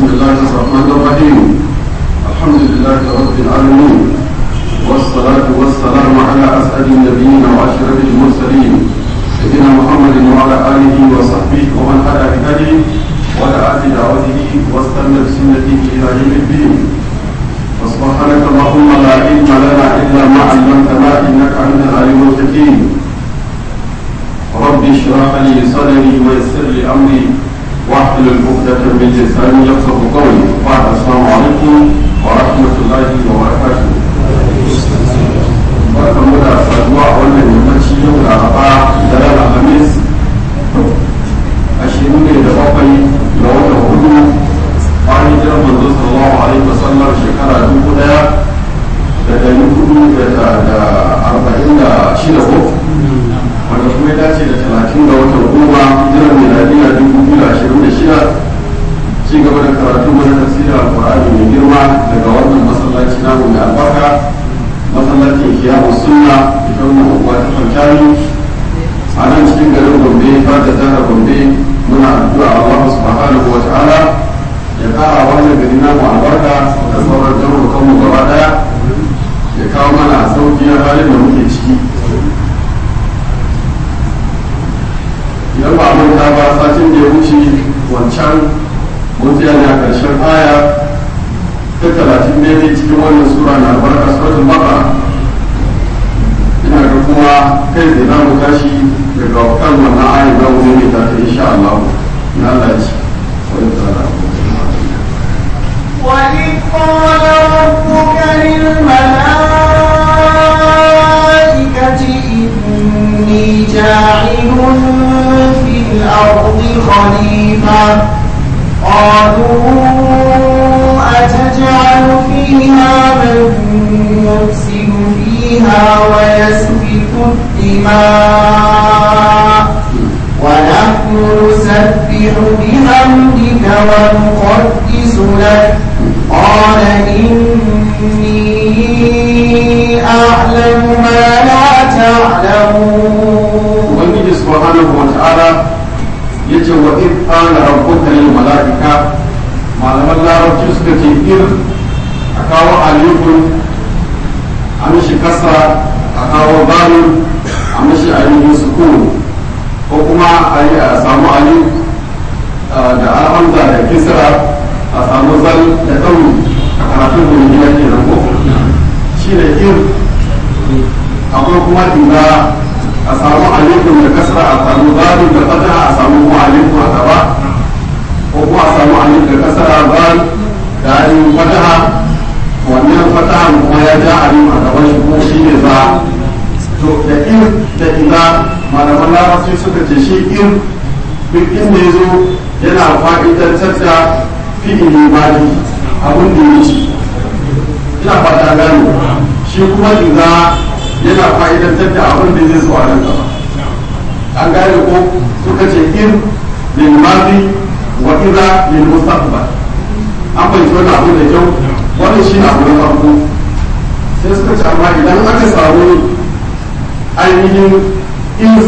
الله الرحمن الرحيم الحمد لله رب العالمين والصلاة والسلام على أسعد النبيين وأشرف المرسلين سيدنا محمد وعلى آله وصحبه ومن هدى بهديه ودعا بدعوته واستنى بسنته إلى يوم الدين وسبحانك اللهم لا علم لنا إلا ما علمتنا إنك أنت العليم الحكيم رب اشرح لي صدري ويسر لي أمري واحلل عقدة من لساني يفقه قولي بعد السلام عليكم ورحمة الله وبركاته barkanmu da saduwa a wannan yammaci yau da araba da ran alhamis ashirin ne da bakwai ga watan hudu bayan jiran manzo sallallahu alaihi wasallam shekara dubu daya da dari hudu da arba'in da shida ko wanda kuma ya dace da talatin ga watan goma jiran miladiya dubu biyu da ashirin da shida ci gaba da karatu mana tafsirin alkur'ani mai girma daga wannan masallaci namu mai albarka masallacin kiyamu sunna idan mu uwa ta fantani a nan cikin garin gombe fata jihar gombe muna addu'a Allah subhanahu wa ta'ala ya kara wannan gari namu albarka da sauran garurukan mu gaba daya ya kawo mana sauki na halin da muke ciki idan ba manta ba satin da ya wuce wancan mun tsaya ne a ƙarshen aya ta talatin ne cikin wannan sura na albarka suratul baqara ina ga kuma kai da za mu tashi daga kan wannan aya za mu ne ta ta insha Allah na Allah ya ci وإذ قال ربك للملائكة إني جاعل في الأرض خليفة قالوا أتجعل فيها من يفسد فيها ويسفك الدماء ونحن نسبح بحمدك ونقدس لك قال إني أعلم ما لا تعلمون ubangiji subhanahu wa ta'ala yace wa id qala rabbuka lil malaika malaman larabci suka ce ir a kawo alifun a mishi kasra a kawo balun a mishi ainihin sukun ko kuma a yi a samu alif da alhamza da kisra a samu zal da ɗauri a karatun gurgiya ke nan ko shi da ir akwai kuma inda a samu alifun da kasra a samu zalun da fataha a samu kuma alifun a gaba ko kuma a samu alif da kasra zal da alifun fataha wannan fataha kuma ya ja alif a gaban shi kuma shi ne za to da in da ina malaman larabci suka ce shi in duk inda ya zo yana fa'idantar da fi'ili mali abin da ya ci ina fata gane shi kuma iza yana fa'idantar da abin da zai zuwa nan gaba an gane ko suka ce in lil madi wa idza lil mustaqbal an bai wani abu da kyau wannan shi na abu na farko sai suka ce amma idan aka samu ainihin in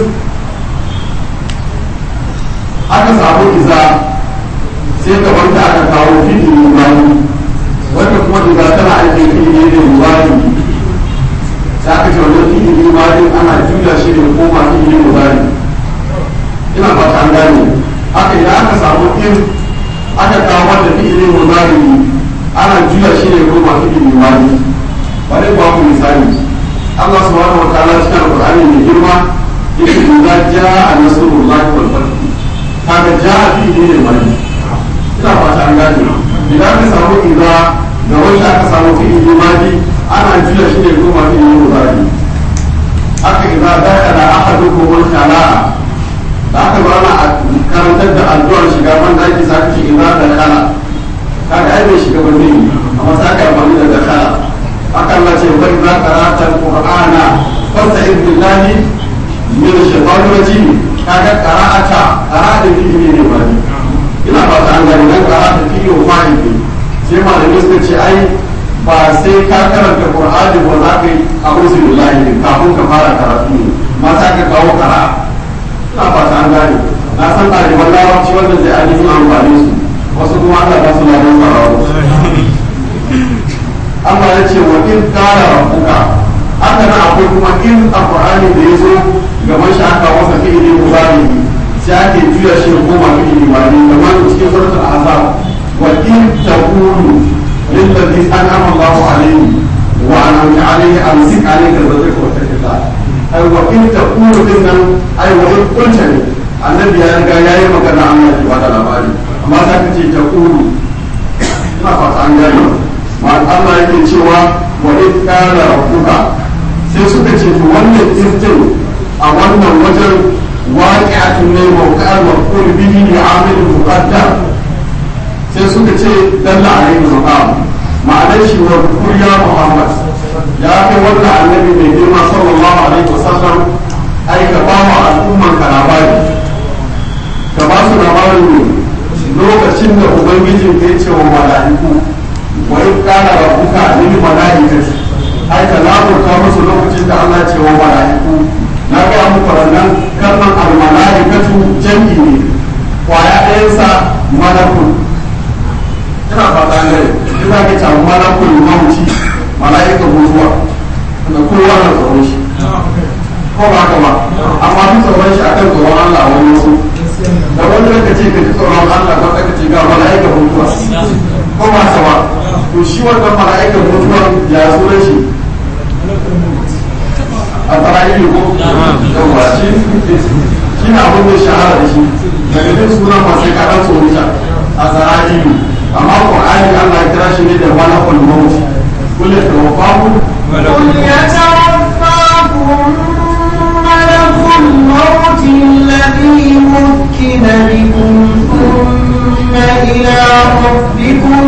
aka samu iza sai ka wanda aka kawo fi'il madi wanda kuma iza tana aikin fi'il ne madi da aka ce wajen fi'ili madin ana juya shi ne koma fi'ili mudari ina fata an gane haka idan aka samu in aka kawo da fi'ili mudari ana juya shi ne koma fi'ili madi bari ba ku misali Allah subhanahu wa ta'ala cikin alqur'ani mai girma yake idza jaa nasrullahi wal fath kaga jaa fi'ili ne madi ina fata an gane idan aka samu idza da wanda aka samu fi'ili madi ana juya shi ne kuma fi yi muzari aka idza dakala ahadukum al-khala'a da aka zo ana karantar da addu'ar shiga ban daki za ka ce idza dakala kaga ai bai shiga ba ne amma sai ka amfani da dakala aka Allah ce wa idza qara'ta al-qur'ana fasta'id billahi min ash-shaytanir rajim kaga qara'ata qara'a da fi'ili ne ba ina fata an gani nan qara'a fi'ili wa fa'ili sai malamai suka ce ai ba sai ka karanta qur'ani ba za ka yi a'udhu billahi din kafin ka fara karatu ne ma za ka kawo qira'a ina fata an gane na san ɗaliban larabci wanda zai ainihin amfani su wasu kuma Allah ba su ladan sarawa Allah ya ce wa in qala rabbuka haka nan akwai kuma in alqur'ani da yazo gaban shi aka wasa fi'ili mudari sai ake juya shi da koma fi'ili mudari kamar cikin suratul ahzab wa in taqulu lil ladhi an'ama Allahu alayhi wa an'amta alayhi amsik alayka zawjaka wa taqillaha ai wa in taqulu din nan ai wa in kunta ne annabi ya riga yayi magana Allah ya bada labari amma za ka ce taqulu ina fata an gane ma Allah yake cewa wa in qala rabbuka sai suka ce to wannan iftin a wannan wajen waqi'atun ne mawqa'al maqul bihi li'amil muqaddam sai suka ce dalla alaihi maqam ma'anar shi wa ya Muhammad ya kai wannan annabi mai girma sallallahu alaihi wasallam ai ka ba wa al'umman ka labari ka ba su labarin ne lokacin da ubangijin ya ce wa mala'iku wa in kana rabbuka lil mala'ikati ai ka laburta musu lokacin da Allah ce wa mala'iku na ga muku wannan kalman al mala'ikatu jam'i ne kwaya ɗayansa malakul ina fata ne ina ga ta malakul mauti mala'ika mutuwa da kowa na tsoron shi ko ba ka ba amma duk tsoron shi akan tsoron Allah wani wasu da wani ka ce ka ji tsoron Allah ba ka ce ga mala'ika mutuwa ko ba ka ba to shi wannan mala'ika mutuwa ya zo shi a tsarari ko yawa shi shi na abin da shahara da shi daga duk suna masu kaɗan tsoron shi a tsarari amma ƙwa'ani Allah ya kira shi ne da malakul mauti قل يتوفاكم قل يتوفاكم ملك الموت الذي مكن بكم ثم إلى ربكم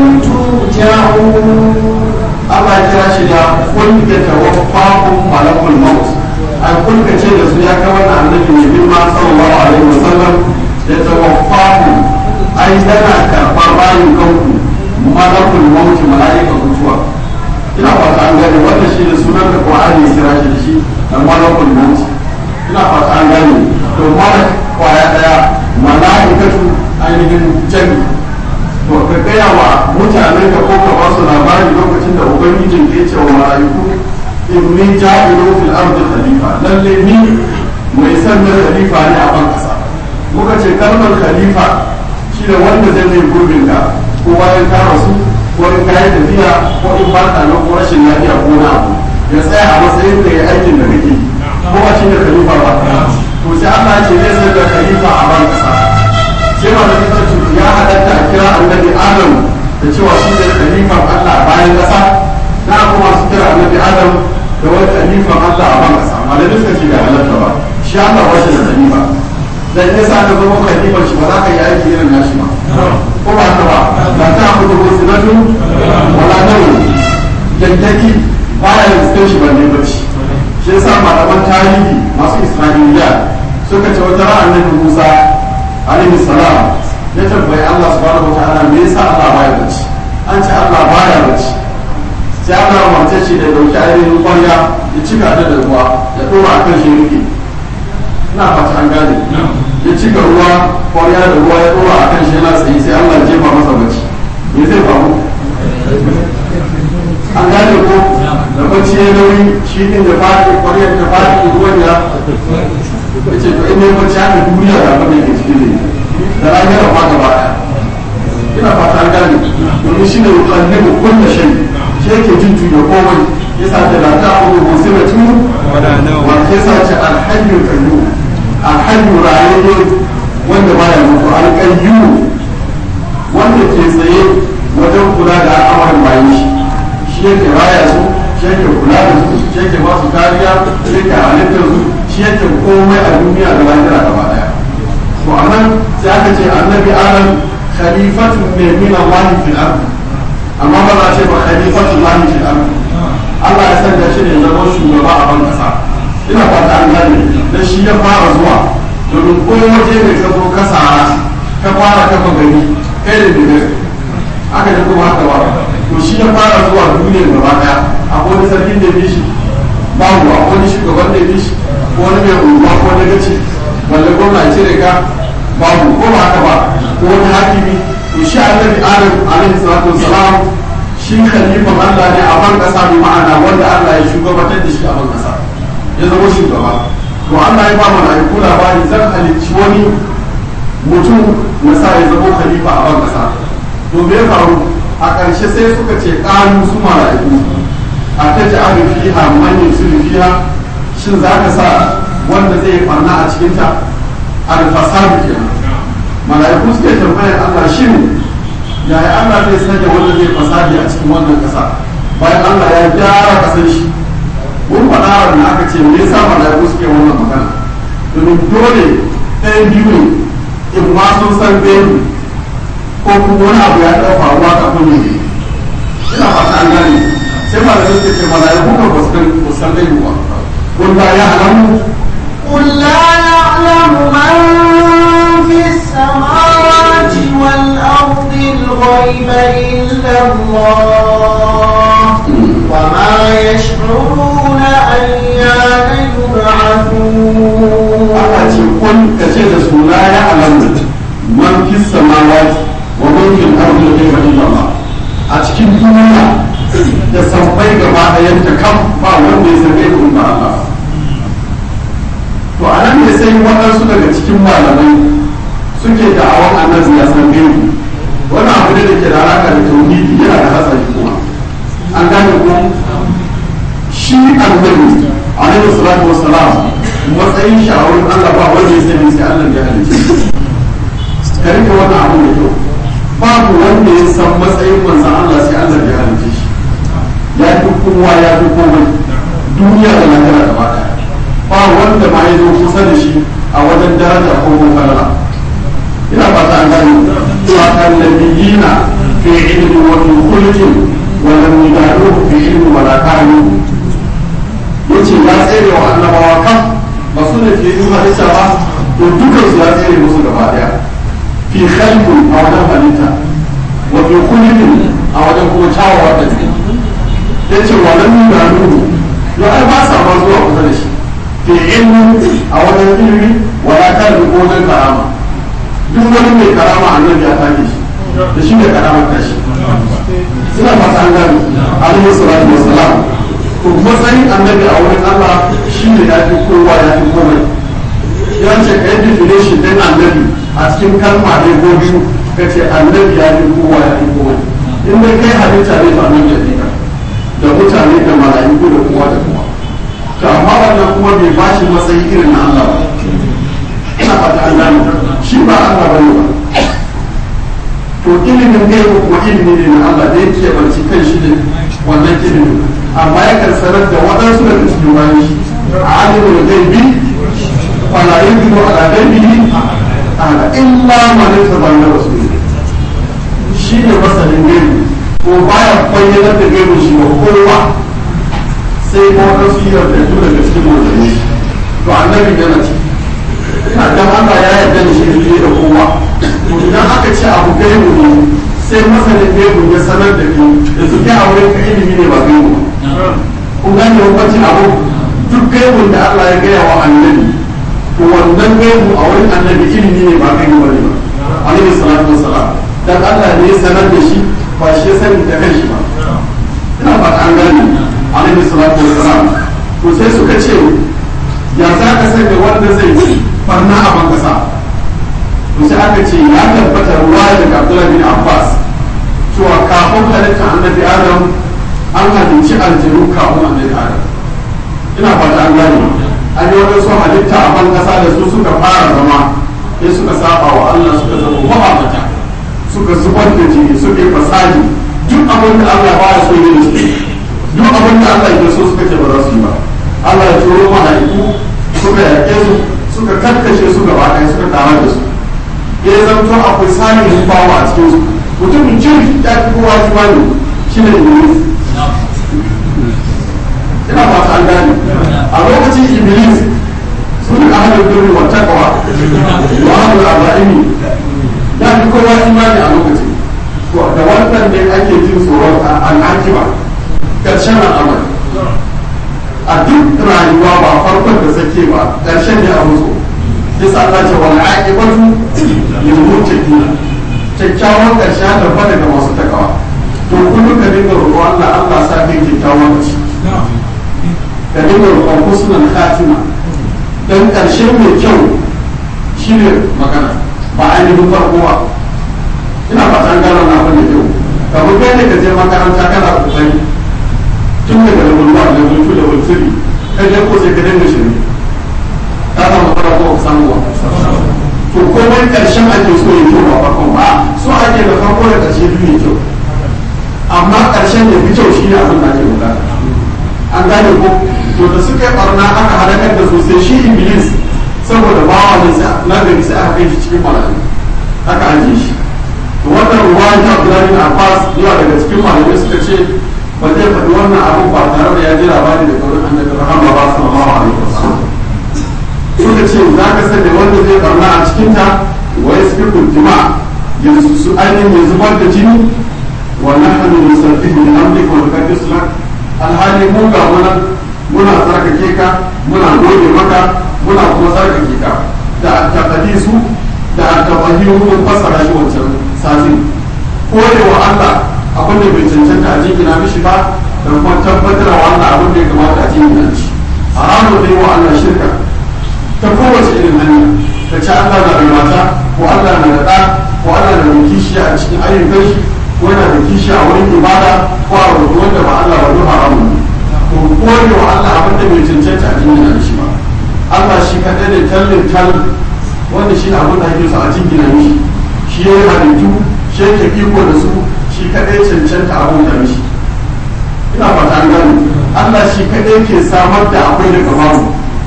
ترجعون Allah ya kira shi da kun ya tawaffakum malakul maut ai kun ka ce da su ya kai wannan annabi ne bin ma sallallahu alaihi wasallam ya tawaffakum ai yana karɓar rayukanku malakul maut mala'ika mutuwa ina fata an gane wanda shi da sunan da Qur'ani ya kira shi da shi da malakul maut ina fata an gane to malak kwaya daya mala'ikatu ainihin jami to ka gaya wa mutanen ka ko ka ba su labari lokacin da ubangijin ke ce wa mala'iku inni ja'ilu fil ardi khalifa lalle ni mai sannan khalifa ne a ban kasa muka ce kalmar khalifa shi da wanda zai mai gurbin ka ko bayan ka rasu ko in ka yi tafiya ko in ba ka nan ko rashin lafiya ko na abu ya tsaya a matsayin da ya aikin da kake ko ba shi da khalifa ba to sai Allah ya ce zai sai da khalifa a ban kasa sai ma da kace to ya halatta a kira annabi Adam da cewa shi ne khalifan Allah a bayan kasa na kuma su kira annabi Adam da wani khalifan Allah a ban kasa malamin suka ce bai halatta ba shi Allah ba shi da khalifa dan yasa ka zama khalifan shi ba za ka yi aiki irin nashi ba ko ba ta ba ba ta kudu musulatu wala nawu yankaki baya da cikin shi banne bacci shi yasa malaman tarihi masu isra'iliya suka ce wata ra'an nabi musa alaihi salam ya tambayi allah subhanahu wa ta'ala me yasa allah baya bacci an ce allah baya bacci sai allah umarce shi da dauki ainihin kwarya ya cika ta da ruwa ya dora akan shi rufe ina fata an gane ya cika ruwa kwarya da ruwa ya dora akan shi yana tsaye sai allah ya jefa masa bacci me zai faru an gane ko da bacci ya nauyi shi din da fadi kwaryar da fadi ruwan ya ya ce to inda ya bacci haka duniya da abin da ke cikin ne da lahira ma gaba daya ina fata an gane domin shi ne yukallibu kulla shay shi yake jin tuyo komai yasa da la ta'budu musiratu wa yasa ce alhayyu qayyum alhayyu rayuwa wanda baya mutu alqayyum wanda ke tsaye wajen kula da al'amarin bayan shi shi yake raya su shi yake kula da su shi yake ba su kariya shi yake halittar su shi yake komai a duniya da lahira gaba daya to anan sai aka ce annabi adam khalifatu ne min Allah fil ard amma ba za a ce ba khalifatu Allah fil ard Allah ya sanya shi ne zama shugaba a ban kasa ina fata an gane dan shi ya fara zuwa domin ko waje mai ka zo ka sara ka fara kafa gari kai da bigare aka yi kuma haka ba to shi ya fara zuwa duniyar gaba daya akwai wani sarkin da bi shi babu akwai wani shugaban da bi shi ko wani mai unguwa ko wani gaci wanda gwamna ya cire ka babu ko ba haka ba ko wani hakimi to to shi annabi adam alaihi salatu wassalam shi khalifan Allah ne a ban kasa bi ma'ana wanda Allah ya shugabatar da shi a ban kasa ya zama shugaba to Allah ya ba mala'iku labari zan halicci wani mutum na sa ya zama khalifa a ban kasa to me ya faru a ƙarshe sai suka ce ƙanu su mala'iku a ta ji abin fiha manyan su fiha shin za ka sa wanda zai farna a cikinta alfasadu kenan mala'iku suke tambayar Allah shin yaya Allah zai sanya wanda zai fasadi a cikin wannan ƙasa bayan Allah ya gyara ƙasar shi mun faɗa da aka ce me yasa mala'iku suke wannan magana domin dole ɗayan biyu ne in ma sun san gaibu ko kuma wani abu ya taɓa faruwa kafin ne ina fata an gane sai mala'iku suke ce mala'iku ba su san gaibu ba kun da ya alamu قل لا يعلم من في السماوات والأرض الغيب إلا الله وما يشعرون أيان يبعثون aka ce kun ka ce da su la ya alamu man fi samawati wa man fi al-ardi ghayra illallah a cikin duniya da sabbai gaba ɗayan ta kam ba wanda ya san gaibu ba Allah to a nan ne sai waɗansu daga cikin malamai suke da'awan annabi ya san gaibu wani abu ne da ke da alaƙa da tauhidi yana da hatsari kuma an gane ko shi annabi alaihi salatu wassalam matsayin shi a wurin Allah ba wanda ya sani sai Allah ya halice ka rike wannan abu da kyau babu wanda ya san matsayin manzon Allah sai Allah ya halice shi ya fi kowa ya fi komai duniya da lahira gaba ɗaya ba wanda ma ya zo kusa da shi a wajen daraja ko falala ina fata an gani sakan nabiyina fi ilmi wa fi khulqin wa lam yudaruhu fi ilmi wa la kanu yace ya tsere wa annabawa kan ba su ne ke yi halitta ba to dukan su ya tsere musu gaba daya fi khalqin a wajen halitta wa fi khulqin a wajen kuma kyawawa da yace wa lam yudaruhu ya ai ba sa ma zuwa kusa da shi fi ilmi a wajen ilmi wala kan ko wajen karama duk wani mai karama annabi ya take shi da shi ne karamar tashi suna fata an gani alaihi salatu wassalam to matsayin annabi a wurin Allah shi ne ya fi kowa ya fi komai ya ce ka yi definition din annabi a cikin kalma ne ko biyu ka ce annabi ya fi kowa ya fi komai in dai kai halitta ne to annabi ya fi ka da mutane da mala'iku da kowa da kowa to amma wannan kuma bai ba shi matsayi irin na Allah ba ina fata an gane shi ba Allah ba ne ba to ilimin gaibu kuma ilimi ne na Allah da yake barci kan shi ne wannan ilimin amma ya kan sanar da waɗansu daga cikin bayan shi a alimin gaibi wala yanzu ala gaibihi ala illa man tabanna rasul shi ne masanin gaibi ko baya bayyanar da gaibu shi ba kowa sai ko waɗansu yardatu daga cikin mutane to annabi yana ci ina dan Allah ya yarda da shi fiye da kowa to idan aka ce abu gaibu ne sai masanin gaibu ya sanar da kai da su kai aure ka ilimi ne ba gaibu ba kun gane hukuncin abu duk gaibun da Allah ya gaya wa annabi to wannan gaibu a wurin annabi ilimi ne ba gaibu ba ne ba alaihi salatu wassalam dan Allah ne ya sanar da shi ba shi ya sani da kanshi ba ina ba an gane alaihi salatu wassalam to sai suka ce ya za ka sanya wanda zai yi barna a ban kasa to sai aka ce ya tabbata ruwa daga Abdullah bin Abbas cewa kafin halitta annabi Adam an halicci aljanu kafin annabi Adam ina fata an gane an yi wani su halitta a ban kasa da su suka fara zama sai suka saba wa Allah suka zama mabata suka zubar da jini suka yi fasadi duk abin da Allah ba ya so yi da su duk abin da Allah ya so suka ce ba za su yi ba Allah ya turo mahaifu suka yaƙe su suka karkashe su gaba ɗaya suka karar da su ya zanto akwai salihin bawa a cikin su mutumin kirki ya fi kowa kimani shi ne iblis ina fata an gane a lokacin iblis sun yi ahalin birni wa takawa wa ahalin abaini ya fi kowa imani a lokacin to da wannan ne ake jin tsoron al'akiba ƙarshen al'amari a duk rayuwa ba farkon da sake ba ƙarshen ne a musu yasa Allah ce wal aqibatu lil muttaqin kyakkyawan ƙarshe ya tabbata daga masu takawa to kullum ka dinga roƙo Allah Allah sa kai kyakkyawan ƙarshe ka dinga roƙon husnul khatima dan ƙarshe mai kyau shine magana ba ainihin farko ba ina fatan gano na abin da kyau kamar kai ne ka je makaranta kana kokari tun daga da bulwa da bultu da bulturi ka je ko sai ka dinga shirme ka samu fara ko samu ba to komai karshen ake so ya kyau ba farkon ba so ake da farko da karshe biyu ya kyau amma karshen da fi kyau shine abin da ake bukata an gane ko to da suka yi barna aka halakar da sosai shi iblis saboda bawa ne sai na gari sai aka kai shi cikin mala'i aka ajiye shi to wannan ruwa ta Abdullahi bin Abbas yawa daga cikin malamai suka ce ba zai faɗi wannan abin ba tare da ya ji labari da kaurin annabi rahama ba sallallahu alaihi wasallam suka ce za ka sanya wanda zai barna a cikin ta wa yasfiku dima yanzu su ainihin ya zubar da jini wa nahnu nusabbihu bi amrika wa nuqaddisu lak alhali mu ga muna muna tsarkake ka muna gode maka muna kuma tsarkake ka da taqdisu da tafahimu mun fassara shi wancan satin kore wa Allah abin da bai cancanta a jingina mishi ba da kuma tabbatar wa Allah abin da ya kamata a jingina shi haramun dai wa Allah shirka ta kowace irin hanya ta ci Allah na da mata ko Allah na da ɗa ko Allah na da kishi a cikin ayyukan shi ko yana da kishi a wurin ibada ko a rubutu wanda ba Allah ba duk haramun to kore wa Allah abin da bai cancanta a jingina shi ba Allah shi kaɗai ne tallin tallin wanda shi abin da ake so a jingina mishi shi ya yi halittu shi yake iko da su shi kadai cancanta abin da mishi ina fata an gani Allah shi kadai ke samar da akwai daga babu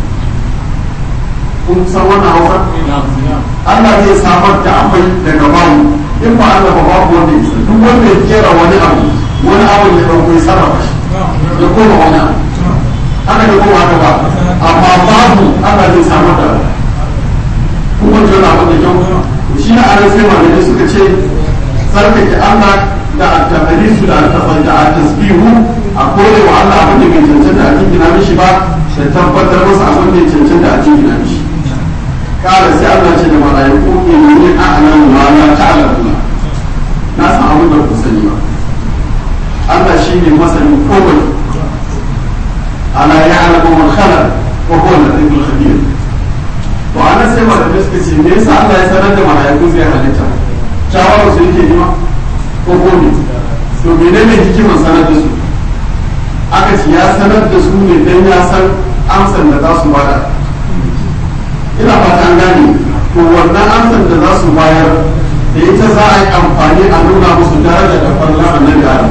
kun san wannan hausa Allah zai samar da akwai daga babu in ba Allah ba babu wanda ya duk wanda ya kera wani abu wani abu ya dauko ya sarrafa shi ya koma wani abu haka da koma haka ba amma babu Allah zai samar da kuma jona abin da kyau shi na ana sai malamai suka ce tsarkake Allah da at-taqdisu da at-tasbihu a kore wa Allah abin da bai cancanta a cikin mishi ba da tabbatar masa abin da ya cancanta a cikin mishi kala sai Allah ce da malaiku inni a'lamu ma la ta'lamuna na san abin da ku sani ba Allah shine masanin komai ala ya'lamu man khalaq wa huwa al-latiful khabir to anan sai malamai suka ce me yasa Allah ya sanar da malaiku zai halitta shawara su yake yi ma ko ko ne to menene hikimar sanar da su aka ce ya sanar da su ne dan ya san amsar da za su bada ina fata an gane to wannan amsar da za su bayar da ita za a yi amfani a nuna musu daraja da farla annabi Adam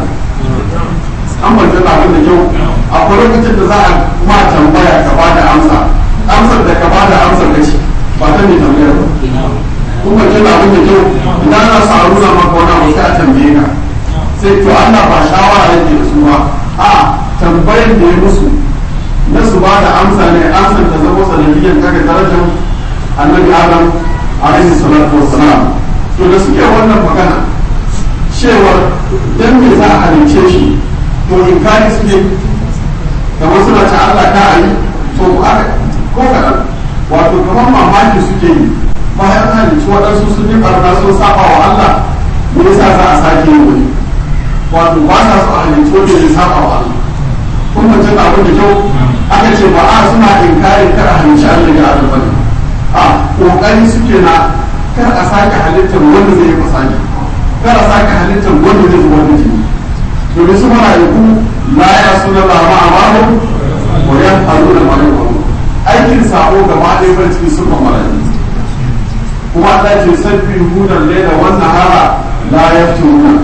an banta da abin da kyau akwai lokacin da za a ma tambaya ka bada amsa amsar da ka bada amsar da shi ba ta ne tambayar ba kuma kila abin da kyau idan ana sa nuna maka wani abu sai a tambaye ka sai to Allah ba shawara yake da su ba a tambayar da ya musu na su ba da amsa ne amsar ta zama sanadiyyar kaga darajar annabi Adam alaihi salatu wassalam to da suke wannan magana cewar dan me za a halince shi to in kari suke kamar suna ta Allah ka ayi to aka ko kaɗan wato kamar mamaki suke yi bayan halicci waɗansu sun yi ɓarna sun saba wa Allah me yasa za a sake yi wani wato ba sa so a halicci wanda ya saba wa Allah kun mace da abin da kyau aka ce ba a suna inkarin kar a halicci Allah ya adam bane a kokari suke na kar a sake halittar wanda zai yi fasani kar a sake halittar wanda zai zuwa da jini domin su mala'iku la ya suna la ma'amaru wa ya faru da mala'iku aikin sabo gaba ɗaya bar cikin sunan mala'iku kuma Allah ce sabbi hudan laila wannan hara la yafturuna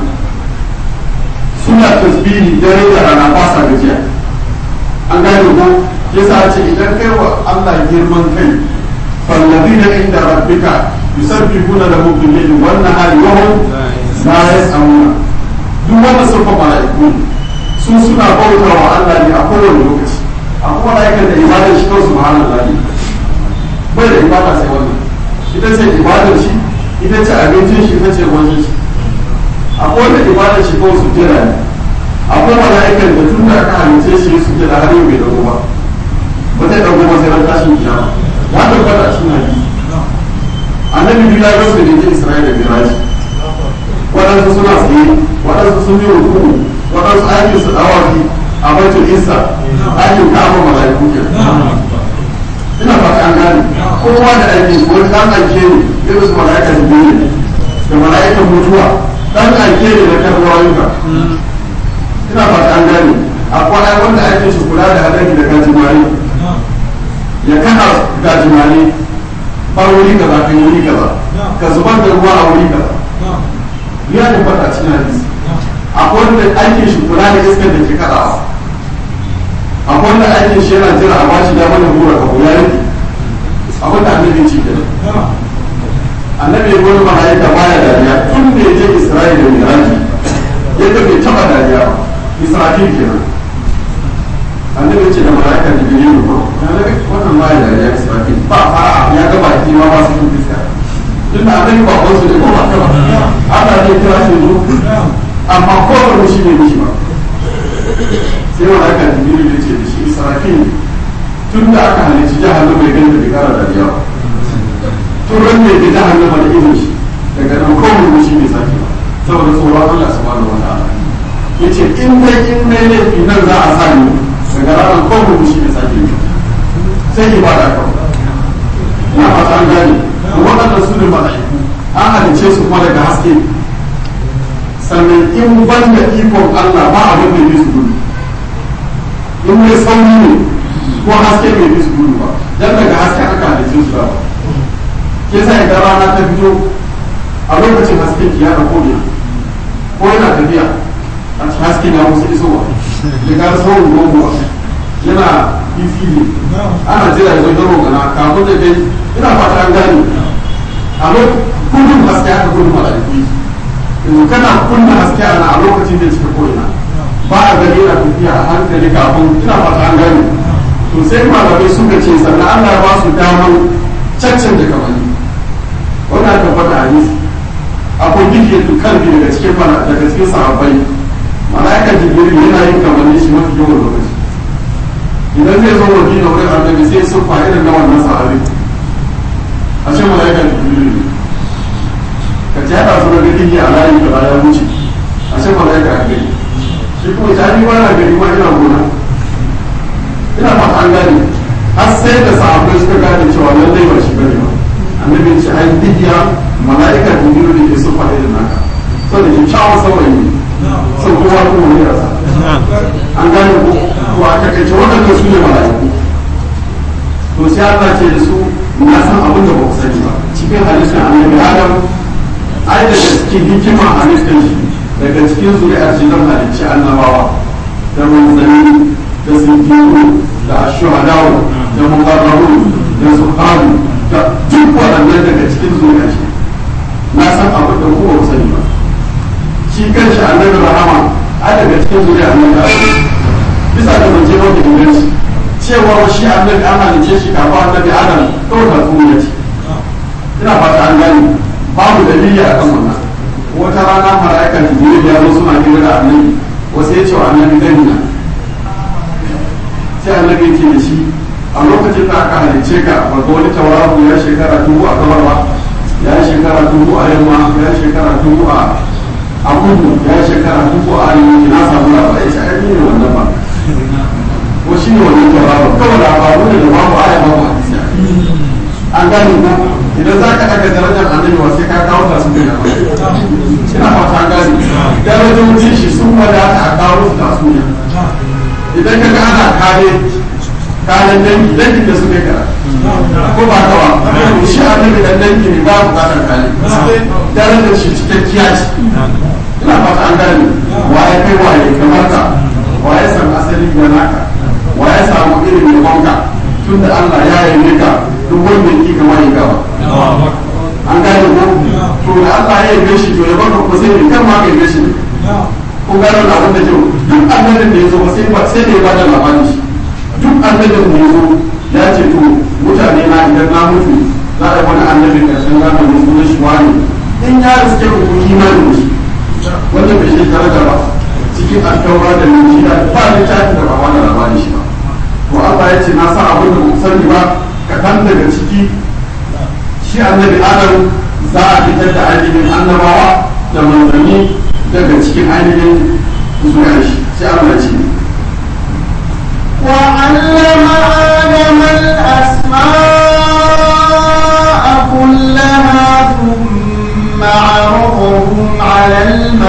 suna tasbihi dare da rana ba sa gajiya an gane ko yasa ce idan kai wa Allah girman kai fallazina inda rabbika yusabbihuna lahu bil layli wan nahari wa hum la yas'amuna duk wanda sun fa mala'iku su suna bauta wa Allah ne a kowane lokaci a kuma mala'ikan da ibadar shi kawai subhanallah ne bai da ibada sai wannan ita ce ibadar shi ita ce abincin shi ita ce wajen shi akwai wanda ibadar shi kawai su jira ne akwai mala'ikan da tun da aka halice shi su jira har yau bai dago ba ba zai dago ba sai ran tashin kiyama ya tabbata a cikin hadisi annabi biyu ya gasu da ke isra'ila da miraji waɗansu suna tsaye waɗansu sun yi ruku waɗansu aikin su dawaki a baitul isa aikin kama mala'iku ke ina fata an gane kowa da aiki wani ɗan aike ne irin su mala'ika da biyu da mala'ikan mutuwa ɗan aike ne na karɓar rayuka ina fata an gane akwai wanda ake su kula da hadari da gajimare ya kana gajimare ba wuri kaza kan wuri kaza ka zubar da ruwa a wuri kaza ya tabbata cikin hadisi akwai wanda aikin shi kula da iskar da ke kadawa akwai wanda aikin shi yana jira a bashi damar da hura kawo ya rike abin da annabi ce kenan annabi ya gwani mala'ika baya dariya tun da ya je isra'ila da miraji yadda bai taba dariya ba isra'il kenan annabi ce da mala'ika da biyu ko annabi wannan baya dariya isra'il ba fara ya ga baki ma ba su yin fiska tun da annabi ba wasu ne ko ba ta ba Allah ne kira shi zo amma kowane shi ne mishi ba sai mala'ika da biyu ya ce da shi isra'il tun da aka halicci jahannama ya gani da bai kara dariya ba tun ran da ya jahannama da izin shi daga nan kowane shi ne sake ba saboda tsoron Allah subhanahu wa ta'ala yace in dai in dai laifi nan za a sani daga ranar kowane shi ne sake yi sai ibada kawai ina fata an gane waɗannan su ne mala'iku an halice su kuma daga haske sannan in ban da ikon Allah ba abin da ya su gudu in mai sauri ne ko haske bai bi su gudu ba dan daga haske aka halice su ba ke sa idan rana ta fito a lokacin haske ki ya dauko ne ko yana tafiya a cikin haske na wasu isowa da ga sauran gogowa yana fifi ne ana jira ya zo don rogana kafin da dai ina fata an gane a lokacin gudun haske aka gudun mala'iku yanzu kana kunna haske ana a lokacin da cika ko'ina ba a gani yana tafiya a hankali kafin ina fata an gane to sai malamai suka ce sannan Allah ya ba su damar caccan da kamani wannan tabbata a hadisi akwai gidiyatul kalbi daga cikin daga cikin sahabbai mala'ikan jibril yana yin kamanni shi mafi yawan lokaci idan zai zo madina wurin annabi sai sun fa irin na wannan sahabi a ce mala'ikan jibril ne ka ci haɗa su da gidi a layi da ya wuce a ce mala'ika a gani shi kuma ta ni ba na gani ma ina gona ina fata an gane har sai da sahabbai suka gane cewa lallai ba shi bane ba annabi ce ai digiya mala'ika jibril ne ke sufa irin naka saboda kyakkyawan saurayi ne sun kowa kuma ne rasa an gane ko to a takaice waɗanda su ne mala'iku to sai Allah ce da su na san abin da ba ku sani ba cikin halittar annabi Adam ai daga cikin hikima halittar shi daga cikin zuri'ar shi zan halicci annabawa da manzanni da siddiqu da ashuhadawu da muqarrabun da suhabu da duk waɗannan daga cikin zuri'ar shi na san abin da ku ba ku sani ba shi kanshi annabi rahama a daga cikin zuriya annabi adam bisa da zance mafi inganci cewa shi annabi an halice shi kafin annabi adam kawai ta tsuniya ce ina fata an gani babu dalili a kan wannan wata rana mala'ika jibril ya zo suna hira da annabi wasu ya ce wa annabi gani na sai annabi ya ce da shi a lokacin da aka halice ka ba ga wani tauraro ya shekara dubu a gabar ba ya shekara dubu a yamma ya shekara dubu a a kudu ya shekara dubu a arewaci na samu labarai ce ai ne wannan ba ko shi ne wannan tauraro kawai labaru ne da babu aya babu hadisi an gane ko idan za ka ɗaga darajar annabi wa sai ka kawo ta su ne ina fata an gane darajojin shi sun wadata a kawo su ta su ne idan ka ga ana kare kayan dangi dangin da suka kara ko ba ka ba shi annabi dan dangi ne ba bukatar kare darajar shi cikakkiya ce ina fata an gane waye kai waye kamar ka waye san asali da naka waye samu irin yabonka tun da Allah ya yabe ka duk wanda yake ga waye gaba an gane ko to da Allah ya yabe shi to ya baka ko sai kan ma ka yabe shi ko gano da abin da kyau duk annabin da ya zo sai ba sai da ya bada labarin shi duk annabin da ya zo ya ce to mutane na idan na mutu za a yi wani annabin karshen zamanin sunan shi wani in ya riske ku kun imani da shi wanda bai shi daraja ba cikin alkawara da linjila ba littafin da ba wani labarin shi ba to Allah ya ce na sa abin da ku sani ba kaɗan daga ciki shi annabi adam za a fitar da ainihin annabawa da manzanni daga cikin ainihin zuriyar shi sai Allah ce وعلم آدم الأسماء كلها ثم عرضهم على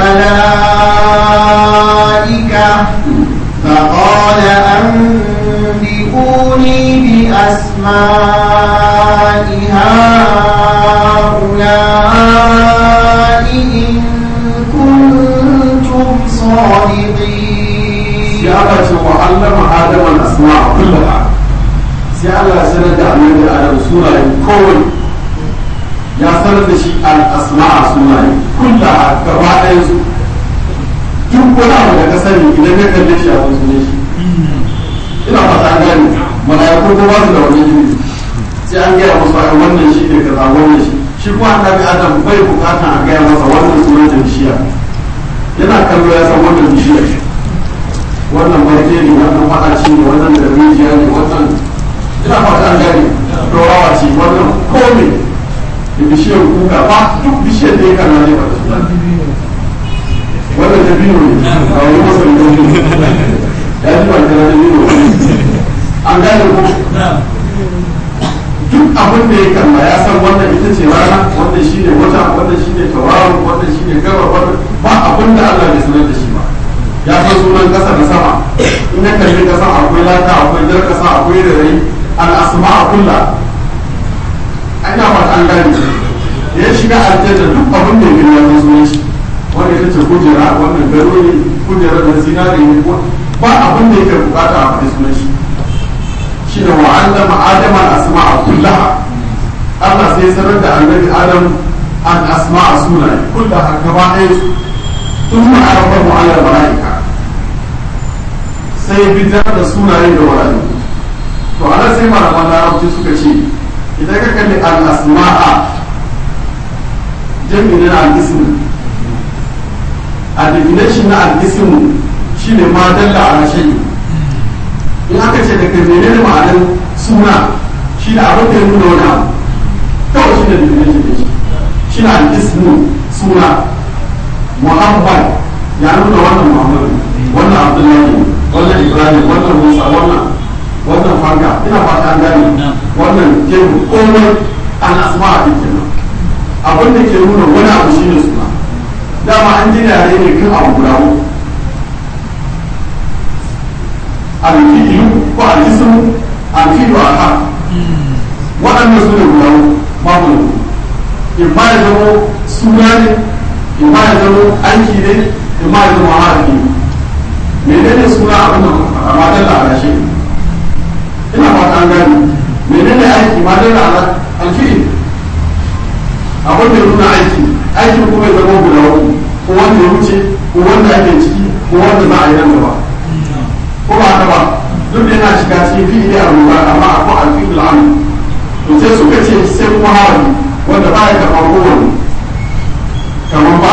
الملائكة فقال أنبئوني بأسماء هؤلاء إن كنتم صادقين sai Allah ce wa allama Adam al-asma'a kullaha sai Allah ya sanar da annabi Adam sunaye kowai ya sanar da shi al-asma'a sunaye kullaha gaba ɗayan su duk wani abu da ka sani idan ka kalle shi a wasu ne shi ina fata an gane mala'iku ko ba su da wani jini sai an gaya musu ai wannan shi ne kaza wannan shi shi kuma annabi Adam bai bukata a gaya masa wannan sunan ta bishiya yana kallo ya san wannan bishiyar wannan barke ne wannan maɗaci ne wannan da rijiya ne wannan ina fata an gane dorawa ce wannan kome da bishiyar kuka ba duk bishiyar da ya kana ne ba da wannan da biyu ne a wani masa da ya ji ba kira da biyu ne an gane ko duk abin da ya kalla ya san wannan ita ce rana wannan shi ne wata wannan shi ne tauraro wannan shi ne gaba wannan ba abin da Allah bai sanar da shi ba ya san sunan kasa da sama in ya kalli kasa akwai lata akwai jar kasa akwai rarai al asma a kulla ina fata an gane da ya shiga aljanna duk abin da ya gani ya san sunan shi wanda ita ce kujera wannan gado ne kujera da zinare ne ba abin da yake bukata a faɗi sunan shi shi ne wa'allama adam al asma a kullaha Allah sai sanar da annabi adam an asma a sunaye kullaha gaba ɗaya su ثم عرفه على الملائكة sai fitar da sunaye da wurare to ana sai malaman larabci suka ce idan ka kalli al-asma'a jami'in na al-ism a definition na al-ism shine ma dalla ala shay in aka ce daga menene ma'anar suna shi da abin da ya nuna wani abu kawai shi ne definition ne shi ne al-ism suna muhammad ya nuna wannan muhammad wannan abdullahi wannan ibrahim wannan musa wannan wannan fanga ina fata an gane wannan jehu komai an asma a kenan abin da ke nuna wani abu shine suna dama an ji yare ne kan abu guda uku alfi'ilu ko aljismu alfi'ilu alha waɗannan su ne guda uku babu in ba ya zama suna ne in ma ya zama aiki ne in ma ya zama harafi menene suna abin da a matan da alashe ina fata an gani menene aiki matan da alfi abin da nuna aiki aikin kuma ya zama guda uku ko wanda ya wuce ko wanda ake ciki ko wanda za a yi nan gaba ko ba haka ba duk da yana shiga cikin fi'ili a ruwa amma akwai alfi al'amu to sai suka ce sai kuma harafi wanda ba ya karɓar kowane kamar ba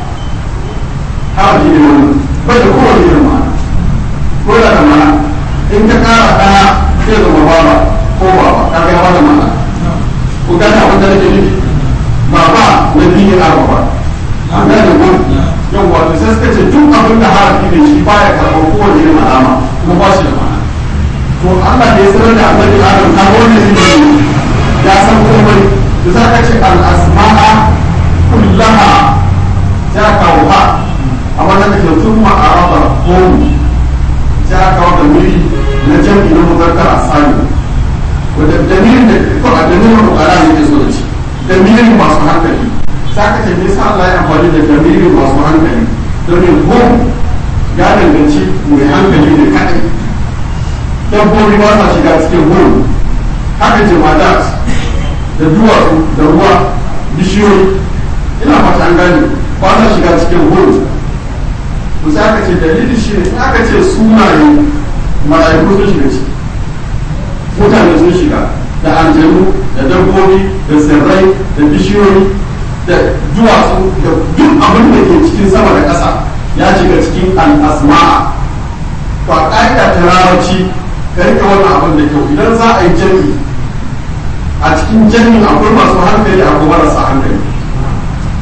harafi ne wani bai da kowane irin ma'ana ko da da ma'ana in ka kara ɗaya zai zama baba ko baba ka ga wani ma'ana ko gane abin da nake nufi baba na biyu a baba an gane ko yau wato sai suka ce duk abin da harafi ne shi baya karɓar kowane irin alama kuma ba shi da ma'ana to Allah da ya sanar da annabi Adam ka wannan ilimi ya san komai da za ka ce al-asma'a kullaha za ka kawo ha a wannan da ke tun ma'araba home za ka kawo da miri na jam'i na muzakkar asali wadda dalilin da ko a dalilin bukara ne ke so da shi dalilin masu hankali za ka ce nisa Allah ya amfani da dalilin masu hankali domin home ya danganci mai hankali ne kadai dabbobi ba sa shiga cikin home haka jama'a da duwatsu da ruwa bishiyoyi ina fata an gane ba sa shiga cikin hulu to sai aka ce dalili shi ne aka ce sunaye mala'iku sun shiga ciki mutane sun shiga da aljanu da dabbobi da tsirrai da bishiyoyi da duwatsu da duk abin da ke cikin sama da ƙasa ya shiga cikin al'asma'a to a ƙa'ida ta larabci ka rike wannan abin da kyau idan za a yi jami'i a cikin jami'in akwai masu hankali akwai marasa hankali ina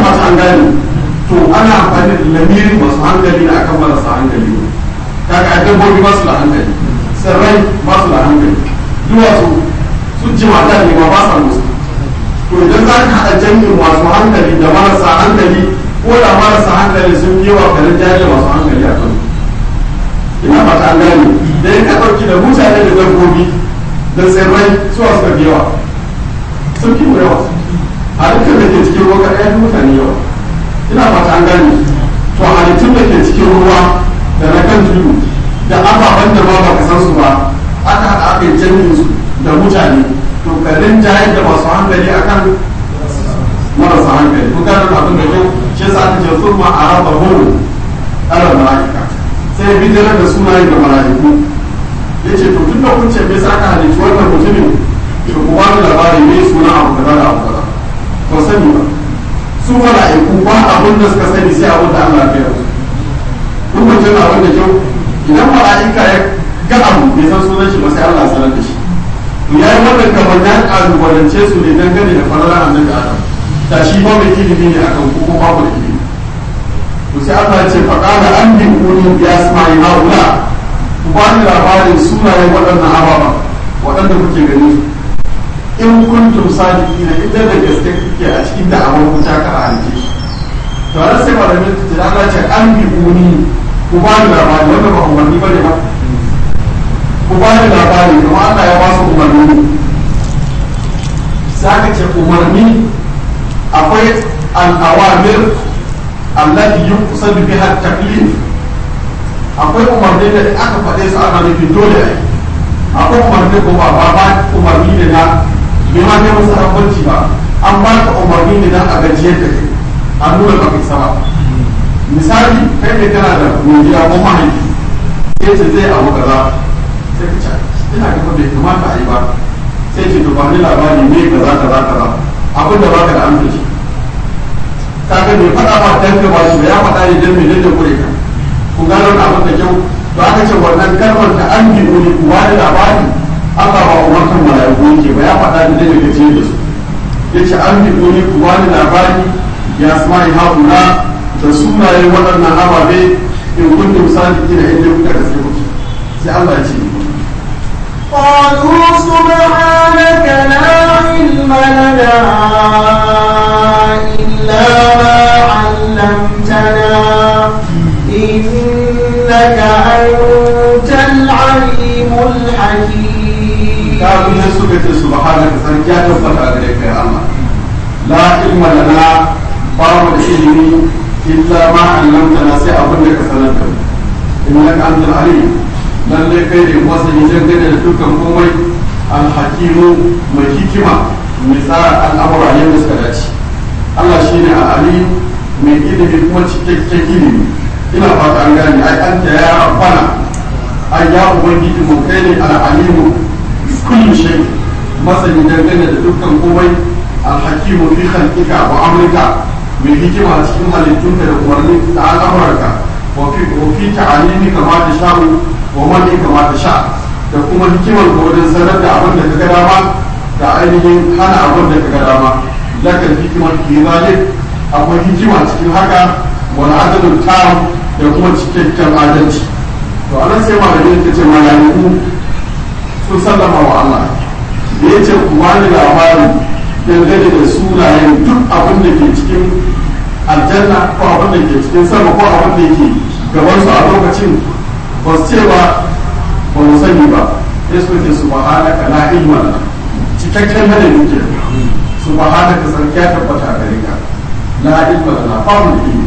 masu an gane to ana amfani da lamirin masu hankali na akan marasa hankali ne kaga a dabbobi ba su da hankali tsirrai ba su da hankali duwatsu sun ji mata ne ma ba sa musu to idan za ka haɗa jami'in masu hankali da marasa hankali ko da marasa hankali sun yi wa kanin jari masu hankali a kan ina ba ta gane da ya ka ɗauki da mutane da dabbobi da tsirrai suwa suka fi yawa sun fi mu yawa halittar da ke cikin ruwa kaɗai fi mutane yawa ina ba ta gane to halittun da ke cikin ruwa da na kan tudu da ababen da ba ba ka san su ba aka haɗa aka yi jami'in su da mutane to karin jayar da masu hankali akan marasa hankali ko gane abin da kyau shi yasa aka ce sun ma araba hulu ala mala'ika sai bidirar da sunayen da mala'iku yace to tun da kun ce me yasa aka halitta wannan mutumin to ku ba labari me suna abu kaza da abu kaza to sani ba su mala'iku ba abin da suka sani sai abin da Allah ya yi kun mutum abin da kyau idan mala'ika ya ga abu bai san sunan shi ba sai Allah sanar da shi to yayi wannan kamar ya kalubalance su ne dangane da falalar annabi Adam da shi ba mai ilimi ne akan ko kuma babu da ilimi to sai Allah ya ce fa qala an bi kuni bi asma'i haula ku ba ni labarin sunayen waɗannan ababa waɗanda kuke gani in kuntum sadiqina idan da gaske kuke a cikin da'awar ku ta kara halice shi to har sai malamin ta Allah ce an bi kuni ku ba ni labarin wannan ba umarni bane ba ku ba ni labari kuma Allah ya ba su umarni sai aka ce umarni akwai al'awamir allati yuqsadu biha taklif akwai umarni da aka faɗe su ana nufin dole ai akwai umarni ko ba ba umarni ne na bai ma kai musu hakunci ba an ba ka umarni ne na a gajiyar da kai an nuna ba kai sama misali kai ne kana da mai gida ko mahaifi sai ce zai abu kaza sai ka ce ina ga bai kamata a yi ba sai ce to ba ni labari me kaza kaza kaza abin da baka da amince kaga bai faɗa ba dan ka ba shi ya faɗa ne dan me da kure ka ku gano na abin da kyau to aka ce wannan kalmar ta an bi ne ku ba da labari Allah ba umartan malaiku yake ba ya faɗa ne dan ka ce da su yace an bi ne ku ba da labari ya asma'i haula da sunayen waɗannan ababe in kuntum sadiqina inda kuka gaske kuke sai Allah ya ce قالوا سبحانك لا علم لنا إلا ما علمتنا إنك أنت العليم الحكيم kafin ya suka ce subhanaka sarki ya tabbata gare ka ya Allah la ilma lana babu da ilimi illa ma 'allamtana sai abin da ka sanar da mu innaka antal alim lalle kai ne masani dangane da dukkan komai alhakimu mai hikima mai tsara al'amura yadda suka dace Allah shine al-alim mai ilimi kuma cikakken ilimi ina fata an gane ai anta ya rabbana ai ya ubangiji mu kai ne al-alimu kulli shay masani dangane da dukkan komai alhakimu fi khalqika wa amrika mai hikima cikin halittunka da umarnin da al'amuranka wa fi wa fi ta'alimika ma tasha'u wa man kama tasha da kuma hikimar ka wajen sanar da abin da ka ga dama da ainihin hana abin da ka ga dama lakal hikimar fi zalik akwai hikima cikin haka wal adalul tam da kuma cikakken adalci to anan sai malamin ta ce malaiku sun sallama wa Allah da ya ce ku bani labarin dangane da sunayen duk abin da ke cikin aljanna ko abin da ke cikin sama ko abin da ke gaban su a lokacin ba su ce ba ba mu sani ba sai su ce su subhanaka la ilma lana cikakken hada muke subhanaka sarki ya tabbata a gare ka la ilma lana fa mu ilmi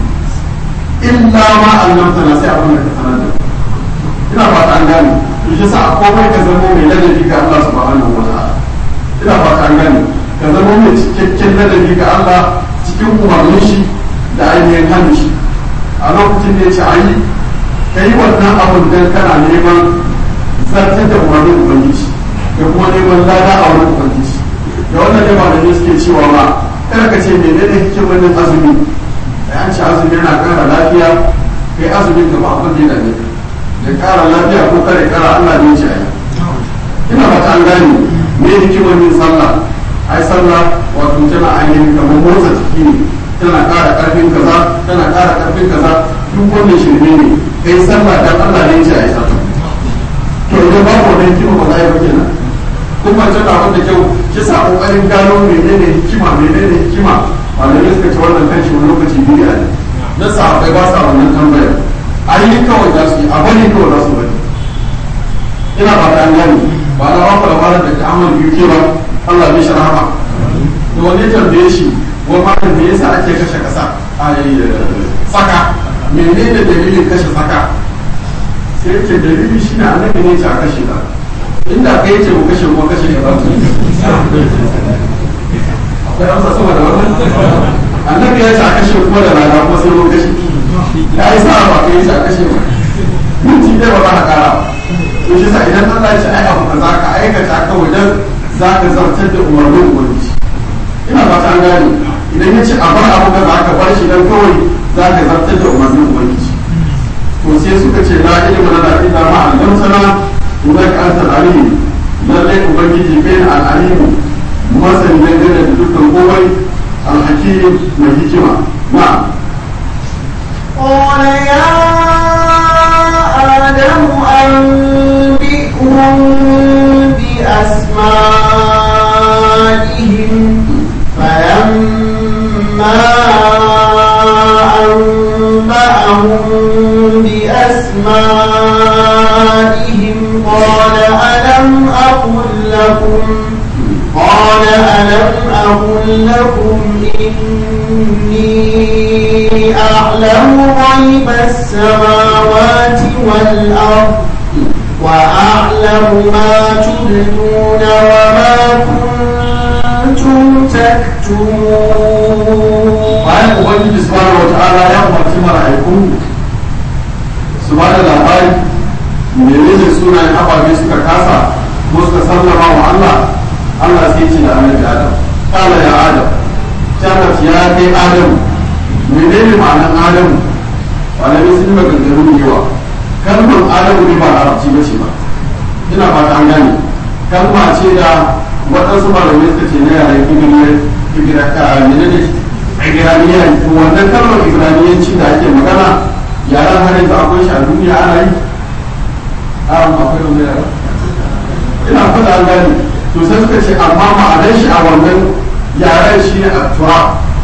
illa ma allamtana sai abin da ka sanar da ina fata an gane to shi sa komai ka zama mai ladabi ga Allah subhanahu wa ta'ala ina fata an gane ka zama mai cikakken ladabi ga Allah cikin umarnin shi da ainihin hannun shi a lokacin da ya ce ayi ka yi wannan abin don kana neman zartar da umarnin ubangiji da kuma neman lada a wurin ubangiji da wannan ne malamai suke cewa ma kada ka ce mene ne hikimar yin azumi da an ce azumi yana kara lafiya kai azumin ka ba abin da yana ne da kara lafiya ko kare kara Allah ne ce ai ina fata an gane me hikimar yin sallah ai sallah wato tana ainihin kamar motsa jiki ne tana ƙara ƙarfin kaza tana ƙara ƙarfin kaza duk wannan shirme ne kai sallah dan Allah ne ce a yi sallah to idan babu wannan hikima ba za a yi ba kenan kuma tana wanda kyau ki sa kokarin gano menene hikima menene hikima malamai suka ce wannan kan shi wani lokaci bidiya ne na sahabbai ba sa wannan tambayar ayi kawai za su yi a bane kawai za su bari ina ba ta an gane ba na ba ku labarin da ta'amal biyu ke ba Allah bai sharama to wani ya tambaye shi wani malam me yasa ake kashe kasa a saka menene dalilin kashe saka sai yake dalili shine annabi ne ya kashe ka inda kai ce mu kashe kuma kashe ka ba akwai amsa sama da wannan annabi ya ce a kashe kuma da rana kuma sai mun kashe ya yi sa ba kai ce a kashe ba minti dai ba za ka kara ba to shi sa idan Allah ya ce ai abu kaza ka aikata kawai dan za ka zartar da umarnin ubangiji ina ba ta gane idan ya ce a bar abu kaza ka bar shi dan kawai za ka zartar da umarnin ubangiji to sai suka ce la ilma lana illa ma 'allamtana innaka antal alim lallai ubangiji bai al alim masani dangane da dukkan komai al hakim mai hikima na'am قال يا آدم أنبئهم بأسمائهم فلما أنبأهم بأسمائهم قال ألم أقل لكم قال ألم أقل لكم إني أعلم غيب السماوات والأرض وأعلم ما تبدون وما كنتم تكتمون bayan ubangiji subhanahu wata'ala ya umarci mala'iku su ba da labari menene sunayen ababe suka kasa ko suka sallama wa Allah Allah sai ce da annabi Adam kala ya Adam tabbas ya kai Adam menene ma'anar Adam malamai sun yi maganganu da yawa kalmar Adam ne ba larabci ba ce ba ina fata an gane kalma ce da waɗansu malamai suka ce na yaren ibiraniya menene ibiraniya to wannan kalmar ibiraniyanci da ake magana yaran har yanzu akwai shi a duniya ana yi a akwai wani yara ina fata an gane to sai suka ce amma ma'anar shi a wannan yaren shi ne attura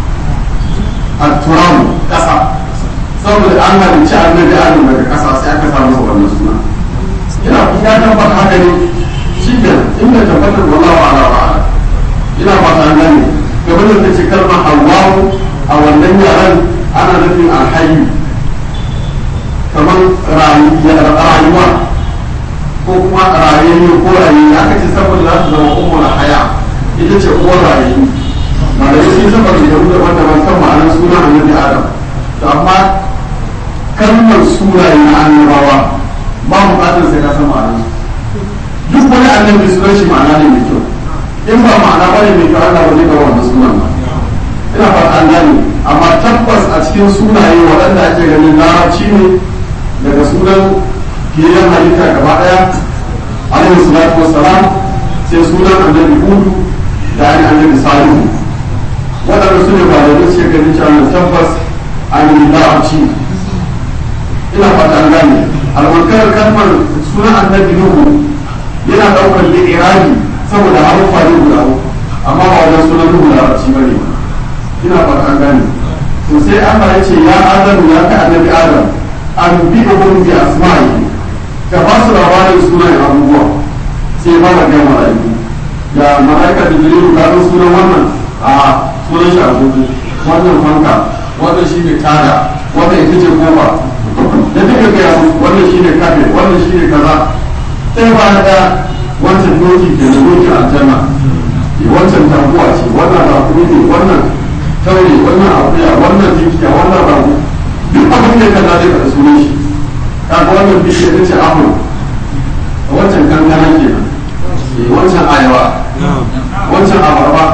atturam ƙasa saboda an halicci annabi adam daga ƙasa sai aka samu wannan suna ina ya tabbata haka ne shi ke inda tabbatar wallahu ala wa ala ina fata an gane kamar da ce kalmar Allahu a wannan yaren ana nufin alhayu kamar rayuwa ko kuma rayayyu ko rayayyu aka ce saboda za su zama umar haya ita ce uwar rayayyu malamai sun saba da yau daban daban kan ma'anar suna annabi adam to amma kalmar sunaye na annabawa ba bukatar sai ka san ma'anar duk wani annabi sunan shi ma'ana ne mai kyau in ba ma'ana bane mai kyau Allah ba zai ga wannan sunan ba ina fata an gane amma tabbas a cikin sunaye waɗanda ake ganin larabci ne daga sunan fiyayyen halitta gaba ɗaya alaihi salatu wassalam sai sunan annabi hudu da ani annabi salihu waɗanda su ne ba da duk suke ganin cewa tabbas an yi larabci ina fata an gane albarkar kalmar sunan annabi nuhu yana ɗaukar li'irabi saboda haruffa ne guda uku amma ba wajen sunan nuhu larabci ba ne ina fata an gane to sai Allah ya ce ya adamu ya ka annabi adam an bi uhum bi asma'i ka ba su labarin sunayen abubuwa sai ba da gama mala'iku ya mala'ika da jiriru ka san sunan wannan a sunan shi agogo wannan fanka wannan shi ne tada wannan ita ce kofa da duka gaya musu wannan shi ne kafe wannan shi ne kaza sai ba da wancan doki ke da doki aljanna wancan taguwa ce wannan rakumi ne wannan taure wannan akuya wannan tinkiya wannan rago duk abin da kaza zai kada sunan shi kaga wannan bishiyar ta ce apple wancan kankana kenan wancan ayawa wancan abarba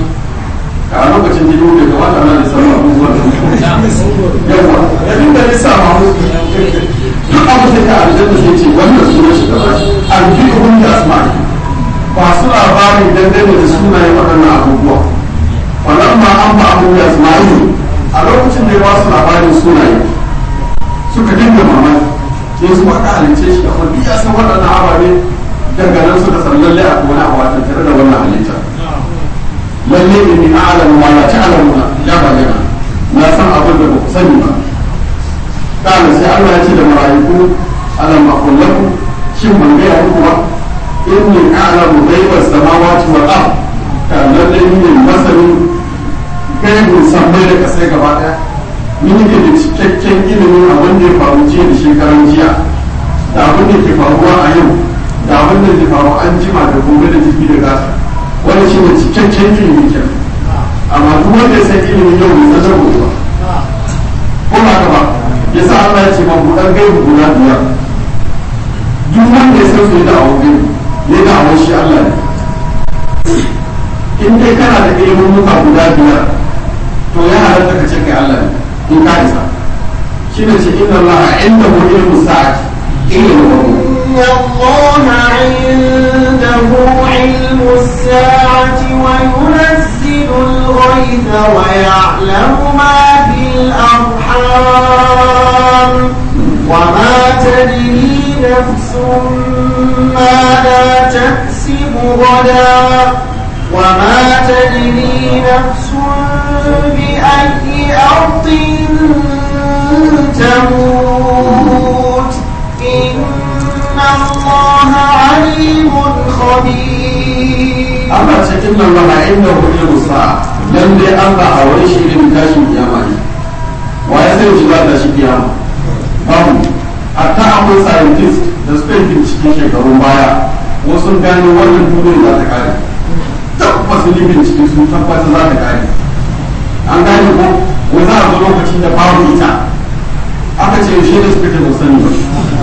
a lokacin da yau bai kamata ana da sauran abubuwan yawa ya dinga lissafa musu duk abin da ka aljanna sai ce wannan sunan shi gaba an bi hun da asma'i ba su labarin dangane da sunayen waɗannan abubuwa wannan ma an ba abu da asma'i a lokacin da ya ba su labarin sunaye suka dinga mamaki sai su aka halice shi amma duk ya san waɗannan ababe daga nan suka san lalle a wani abu a tattare da wannan halitta lalle inni a'lamu ma la ta'lamuna ya bayyana na san abin da ba ku sani ba kana sai Allah ya ce da mala'iku alam aqul lakum shin ban ga muku ba inni a'lamu ghaiba samawati wal ard ka lalle ni ne masanin gaibin sammai da kasai gaba daya ni ne da cikakken ilimin abin da ya faru jiya da shekaran jiya da abin da ke faruwa a yau da abin da ke faru an jima da gobe da jibi da gasa wani shi ne cikakken ilimin kenan amma duk wanda ya san ilimin yau bai san gobe ba ko ba ka ba ya sa Allah ya ce ma buɗar gaibu guda biyar duk wanda ya san su ya da'awar gaibu ya da'awar shi Allah ne in dai kana da ilimin muka guda biyar to ya halatta ka ce kai Allah ne in ka isa shi ne ce inna Allah inda mu ilmu sa'ati ilmu إن الله عنده علم الساعة وينزل الغيث ويعلم ما في الأرحام وما تدري نفس ماذا تكسب غدا وما تدري نفس بأي أرض تموت إن الله عليم خبير Allah ce inna Allah inda hu ilmu sa'a lalle Allah a wani shi ilimin tashin kiyama ne wa ya sai shi za ta shi kiyama babu hatta akwai scientist da suka yi bincike shekarun baya wasu gano wannan duniyar za ta kare tabbas yi bincike sun tabbata za ta kare an gane ko wai za a zo lokacin da babu ita aka ce yaushe da suka ce ba sani ba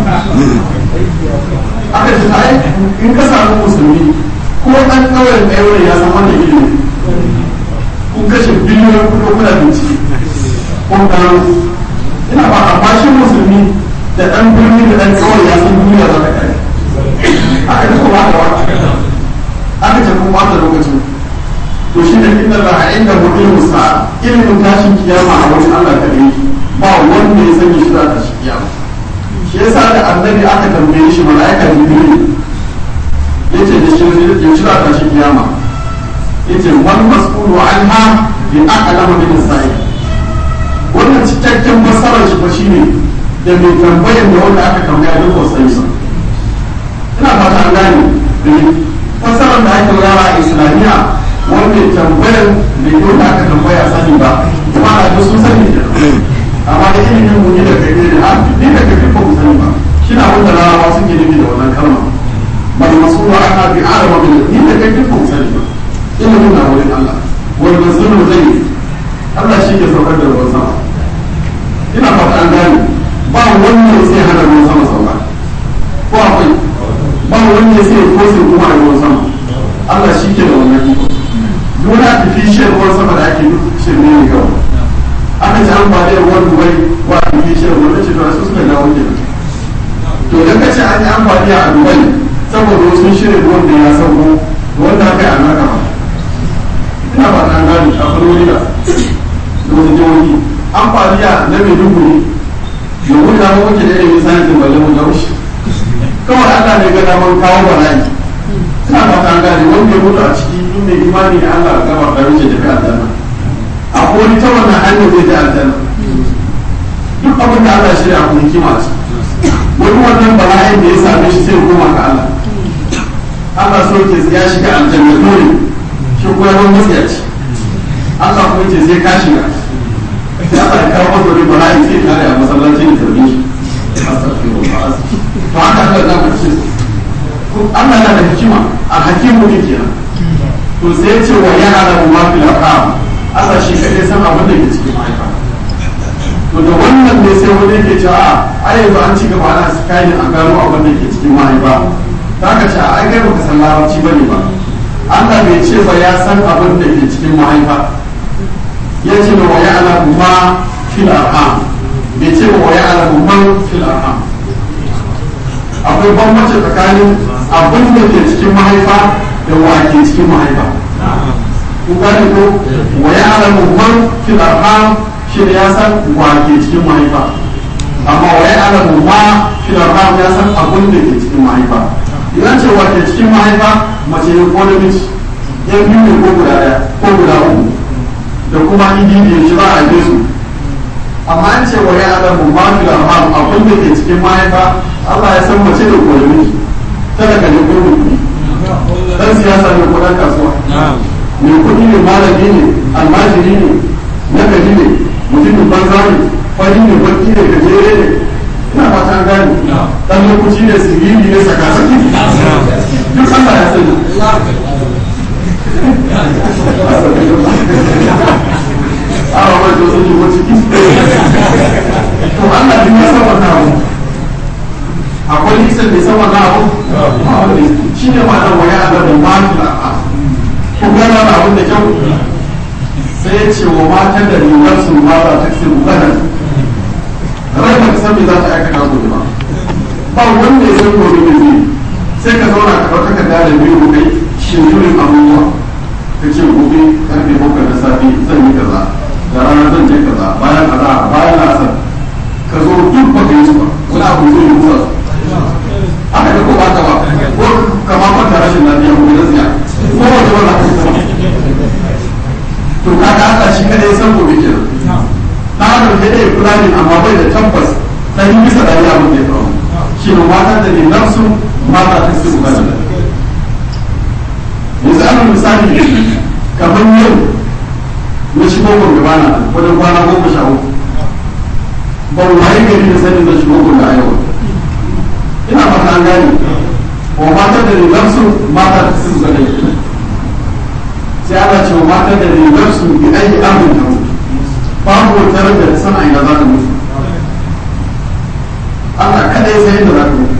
aka ce ai in ka samu musulmi ko ɗan ƙauyen ɗaya ya san wannan ilimi kun kashe biliyoyin kuɗi kuna bincike kun gano ina ba amma shi musulmi da ɗan birni da ɗan ƙauye ya san duniya za ta kare aka ce kuma aka wata aka ce kuma wata lokacin to shi ne inda za a inda mu ilmu sa ilimin tashin kiyama a wajen Allah ta yi ba wanda ya sani shi za ta shi kiyama shi yasa da annabi aka tambaye shi mala'ika jibril yace da shi ya shira ta shi kiyama yace wal mas'ulu anha bi a'lamu min sa'i wannan cikakken masarar shi ba shine da mai tambayar da wanda aka tambaya duk ba sai ba ina fata an gane da fasarar da ake yara a islamiyya wanda tambayar da wanda aka tambaya sani ba kuma da sun sani da amma da ilimin mu ne da kai ne da ni da kai ba mu sani ba shi na wanda larabawa suke nufi da wannan kalma bal masulu ana bi alama bil ni da kai ba mu sani ba ilimin na wurin Allah wal nazuru zai Allah shi ke saukar da ruwan sama ina fata an gane ba wanda sai hana ruwan sama sauka ko akwai ba wanda sai ko sai kuma a ruwan sama Allah shi ke da wannan iko duk wani artificial ruwan sama da ake duk shirme ne kawai aka ci amfani da ruwan dubai wa artificial ruwan ce to su suka dawo ke to idan ka ce an yi amfani a dubai saboda wasu shirin ruwan da ya sauko wanda aka yi a naka ba ina ba ta gani a farwani da da wasu jihohi amfani a na maiduguri domin da mu muke da ilimin sayansin balle mu daushi kawai Allah ne ga daman kawo bala'i ina ba ta gani wanda ya mutu a ciki duk mai imani da Allah gaba da wuce tafi aljanna a wani ta wannan hanyar zai ta aljanna duk abin da Allah shirya ku hikima ce wani wannan bala'in da ya same shi sai ya koma ga Allah Allah so ke ya shiga aljanna dole shi kuma ya zama matsiyaci Allah kuma ce sai ka shiga ya sa kawo masa wani bala'i sai kare a masallaci da tarbi shi astaghfirullah to haka Allah za ka ce Allah yana da hikima alhakimu ne kenan to sai ce wa ya alamu ma fil arham Allah shi kadai san abin da ke cikin mahaifa to da wannan ne sai wani yake cewa a yanzu an ci gaba ana sikayin a gano abin da ke cikin mahaifa za ka ce a kai baka san larabci bane ba Allah bai ce ba ya san abin da ke cikin mahaifa ya ce wa ya alamu ma fil arham bai ce wa ya alamu man fil arham akwai bambanci tsakanin abin da ke cikin mahaifa da wa ke cikin mahaifa kun gane ko wa ya alamu man fil arham shi ne ya san wake cikin mahaifa amma wa ya alamu ma filarham ya san abin da ke cikin mahaifa idan ce wake cikin mahaifa mace ne ko namiji yan biyu ne ko guda ɗaya ko guda uku da kuma idi shi ba a su amma an ce wa ya alamu ma filarham abin da ke cikin mahaifa Allah ya san mace da ko namiji talaka ne ko kuɗi dan siyasa ne ko dan kasuwa mai kuɗi ne malami ne almajiri ne nagari ne mutumin banza ne fari ne baki ne gajere ne ina fata an gane dan lokaci ne siriri ne sakasaki duk Allah ya sani awa mai to sun shigo ciki to Allah din ya san wannan abu akwai lisan da san wannan abu shi ne ma nan waya da ba ma ku gana da abin da kyau sai ya ce wa matan da rigar su ma za ta ce bukanan rai ba san me za ta aikata gobe ba ba wanda ya san gobe ne zai sai ka zauna ka ɗauka ka da biyu kai shinjurin abubuwa ka ce gobe karfe bakwai na safe zan yi kaza da rana zan je kaza bayan kaza bayan lasar ka zo duk ba ka yi su ba wani abu zai yi musa aka da ko ba ta ba ko kama kwanta rashin lafiya ko da tsiya ko wata wala ka to kaga Allah shi kada ya san gobe kenan na adam da dai kula ne amma bai da tabbas dan bisa da ya mun da faru shi ne mata da ne nafsu mata ta su ba da yanzu an misali kamar yau na shigo gobe bana wajen kwana goma sha uku ba mu hayi gari da sanin da shigo gobe a yau ina fata an gane wa mata da ne nafsu mata ta su ba da sai ana ce wa mata da rigar su bi ayi amin ta mutu babu wata da ta san aina za ta mutu Allah kada ya sai da za ta mutu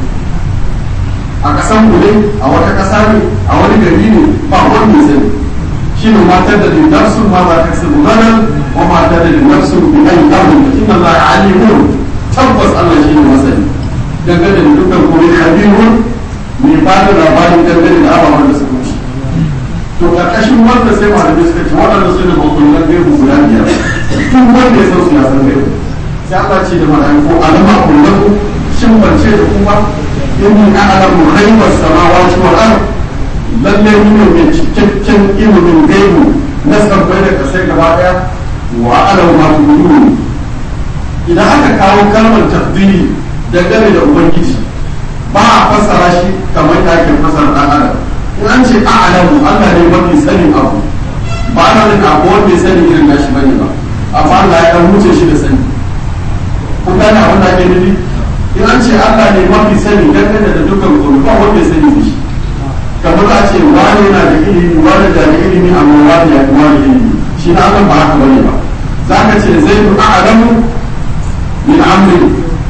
a kasan kudai a wata kasa ne a wani gari ne ba wanda ya sani shi ne matar da rigar su ma za ta sabu ganar wa matar da rigar su bi ayi amin ta inna Allah alimun tabbas Allah shi ne masani dangane da dukkan kuma habibun mai ba da labarin dangane da ababen da suka wuce to karkashin wanda sai malamai suka ce waɗanda su ne makullan gaibu guda biyar duk wanda ya san su ya san gaibu sai Allah ce da malaiku alama kullahu shin bance da kuma inni a'lamu ghaibas samawati wal ard lalle ni ne mai cikakken ilimin gaibu na sabbai da kasai gaba daya wa a'lamu ma tubudun idan aka kawo kalmar tafdili dangane da ubangiji ba a fassara shi kamar da ake fassara dan adam in an ce a'lamu Allah ne mafi sanin abu ba na nuna abu wanda ya sani irin nashi bane ba amma Allah ya dan wuce shi da sani kun gane abin da ake nufi in an ce Allah ne mafi sani dangane da dukkan komai ba wanda ya sani da shi kamar za a ce wani yana da ilimi wani da da ilimi amma wani ya fi wani ilimi shi na Allah ba haka bane ba za ka ce zai fi a'lamu min amri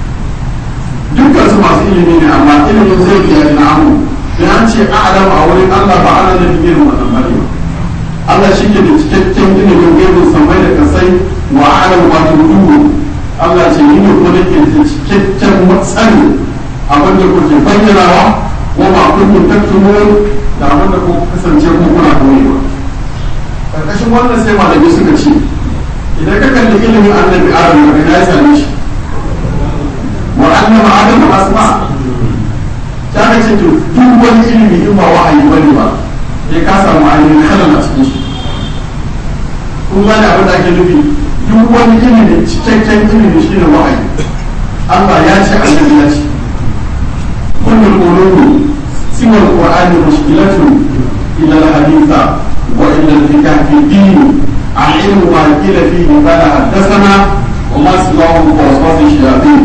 dukkan su masu ilimi ne amma ilimin zai fi ya na amu da an ce a'lamu a wurin Allah ba ana da irin wannan bane ba Allah shi ke da cikakken ilimin gaibin samai da kasai wa a'lamu ma tudu Allah ce ni ne kuma nake da cikakken matsani abin da kuke bayyanawa wa ma kuntum taktumun da abin da kuka kasance ku kuna koyewa karkashin wannan sai malamai suka ce idan ka kalli ilimin annabi Adam da ya same shi wa annama adam asma ta ka ce to duk wani ilimi in ba wahayi bane ba ya ka samu ainihin halal a cikin shi kun gane abin da ake nufi duk wani ilimi cikakken ilimi shine wahayi Allah ya ce annabi ya ce kullul qulubi siwa alqur'ani mushkilatun ila alhaditha wa ila alfikah fi din العلم ما قيل فيه قال حدثنا وما سواه ووسواس الشياطين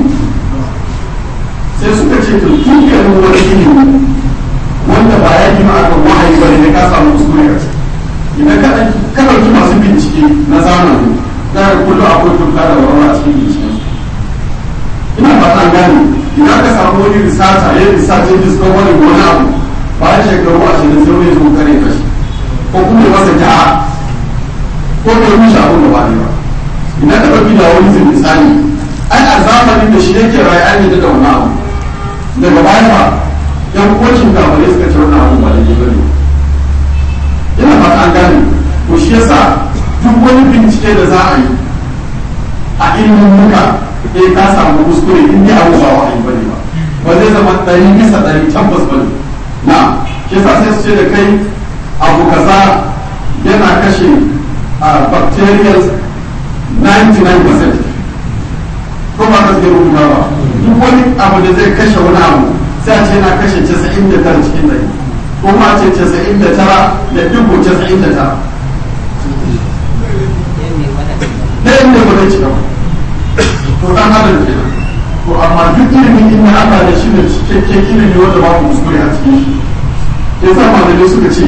sai suka ce to dukkanin wani ilimi wanda ba ya gina akan wahayi ba ne ka samu kuskure a ciki idan ka ka ɗauki masu bincike na zamani za ka kullum akwai tuka da warwara a cikin binciken ina fata an gane idan ka samu wani risata ya risata ya diska wani wani abu bayan shekaru ashirin sai wani zo kare kashi ko kuma ya masa ja'a ko ka rushe abin da ba ne ba idan ka ɗauki da wani zai misali ai a zamanin da shi yake rayu an yi da wani abu daga baya ba yan kocin gabare suka ce wannan abu ba da ke bane ina fata an gane to shi yasa duk wani bincike da za a yi a ilimin muka eh ka samu kuskure in dai abu ba wahayi bane ba ba zai zama ɗari bisa ɗari tabbas bane na shi yasa sai su ce da kai abu kaza yana kashe a bacterial 99% ko ba ka zai rubuta ba duk wani abu da zai kashe wani abu sai a ce yana kashe 99 cikin ɗari ko ma ce 99 da dubu 99 ɗayan ne ba zai cika ba to dan adam kenan to amma duk ilimin inda Allah da shi ne cikakken ilimi wanda babu kuskure a cikin shi yasa malamai suka ce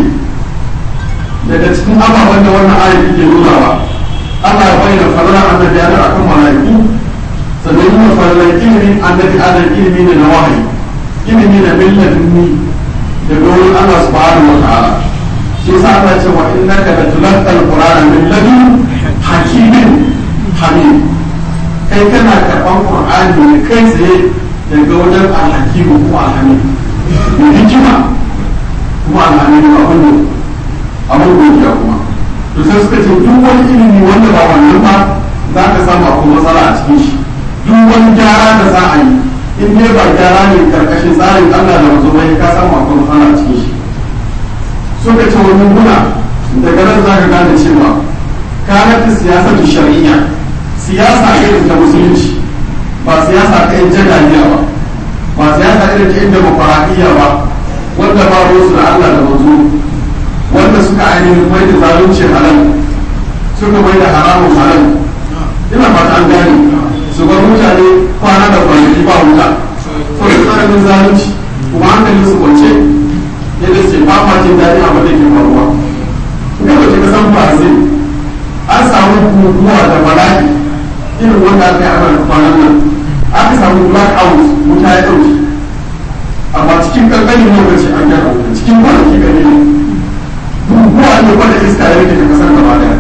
daga cikin ababen da wannan ayat ke nunawa Allah ya bayyana falalar annabi Adam akan mala'iku sannan yana falalar ilimin annabi Adam ilimi ne na wahayi ilimi na milladunni daga wurin Allah subhanahu wa ta'ala shi yasa Allah ya ce wa innaka latulqal qur'ana min ladun hakimin hamid kai kana karɓar qur'ani ne kai tsaye daga wajen alhakimu ko alhamid mai hikima kuma alhamid ba wanda abin godiya kuma to sai suka ce duk wani ilimi wanda ba wannan ba za ka samu akwai matsala a cikin shi duk wani gyara da za a yi in dai ba gyara ne karkashin tsarin Allah da mazo bai ka samu akwai matsala a cikin shi suka ce wani guna daga nan za ka gane cewa kanat siyasatu shar'iyya siyasa irin ta musulunci ba siyasa ta yin jagaliya ba ba siyasa irin ta yin demokuraɗiyya ba wanda ba ruwansu da Allah da mazo wanda suka ainihin mai da zalunci halal suka mai da haramun halal ina fata an gane su bar mutane kwana da kwanaki ba wuta saboda tsananin zalunci kuma hankali su kwance yadda ce ba ma jin daɗin abin da ke faruwa ina da ke kasan brazil an samu guguwa da bala'i irin wanda aka yi a kwanan nan aka samu black out wuta ya ɗauki amma cikin kankanin lokaci an gyara wuta cikin kwanaki gani ne guguwa ne wanda iska ya rike ta kasar gaba daya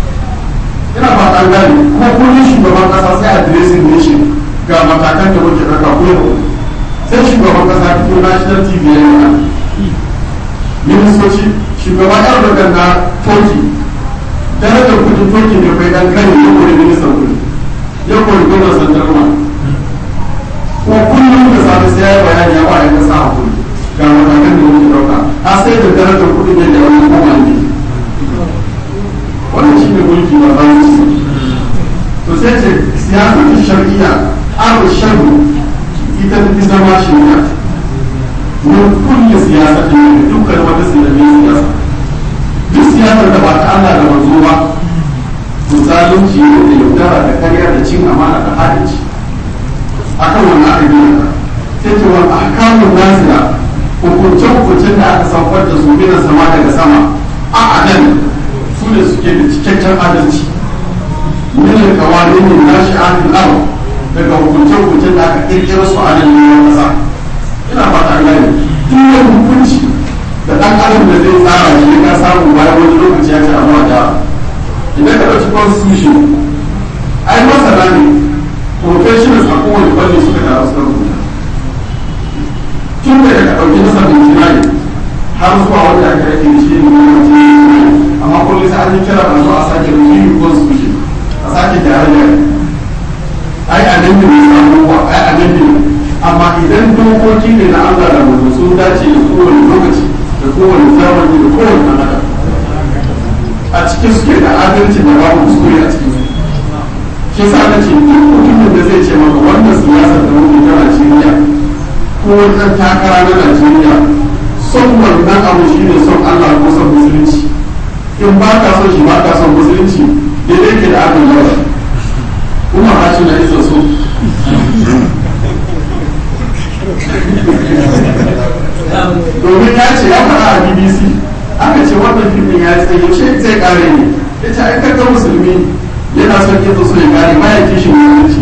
ina ba an gane kuma kullum shugaban kasa sai a dressing nation ga matakan da muke ɗauka ko sai shugaban kasa fito national tv ya yi ministoci shugaban erdogan na turkey darajar kudin turkey ne kai dan kane ya kori ministan kudi ya kori gwamnan sandarma kuma kullum da safe sai ya yi bayani ya ba ya kasa hakuri ga matakan da muke ɗauka a sai da darajar kudin yadda wani kuma ne wannan shi ne mulki ba bayan ci to sai ce siyasa ta shari'a abu sharu ita ta fi zama shari'a mun kulle siyasa ta ne dukkan wata sinadin siyasa duk siyasar da ba ta Allah da manzo ba to zalunci ne da yaudara da karya da cin amana da haɗinci akan wannan aka gina ta sai ce wani ahkamun nazila hukunce-hukuncen da aka saukar da su gina sama daga sama a adan su ne suke da cikakken adalci min kawai ne na shi'anin al daga hukunce-hukuncen da aka kirkira su a nan neman kasa ina fata an gane duk wani hukunci da ɗan adam da zai tsara shi ka samu bayan wani lokaci ya ce amma da idan ka ɗauki constitution ai masana ne professionals a kowane fanni suka taru suka rubuta tun daga ka ɗauki nasa bincina har zuwa wanda aka rage da shi ne gwamnati amma kullum sai an yi kira a zo a sake review constitution a sake gyare-gyare ai a nan ne samu wa ai a nan ne amma idan dokoki ne na Allah da mutum sun dace da kowane lokaci da kowane zamani da kowane ɗan adam a cikin suke da adalci da babu kuskure a cikin shi sa na ce duk mutumin da zai ce maka wannan siyasar da muke ta Najeriya ko wani ɗan takara na Najeriya son wannan abu shi ne son Allah ko son musulunci in ba ka son shi ba ka son musulunci daidai ke da abin yawa kuma ha shi na isa so domin ya ce ya faɗa a bbc aka ce wannan filmin ya tsaye yaushe zai kare ne ya ce ai kakka musulmi yana son yin so ya kare ba ya kishin musulunci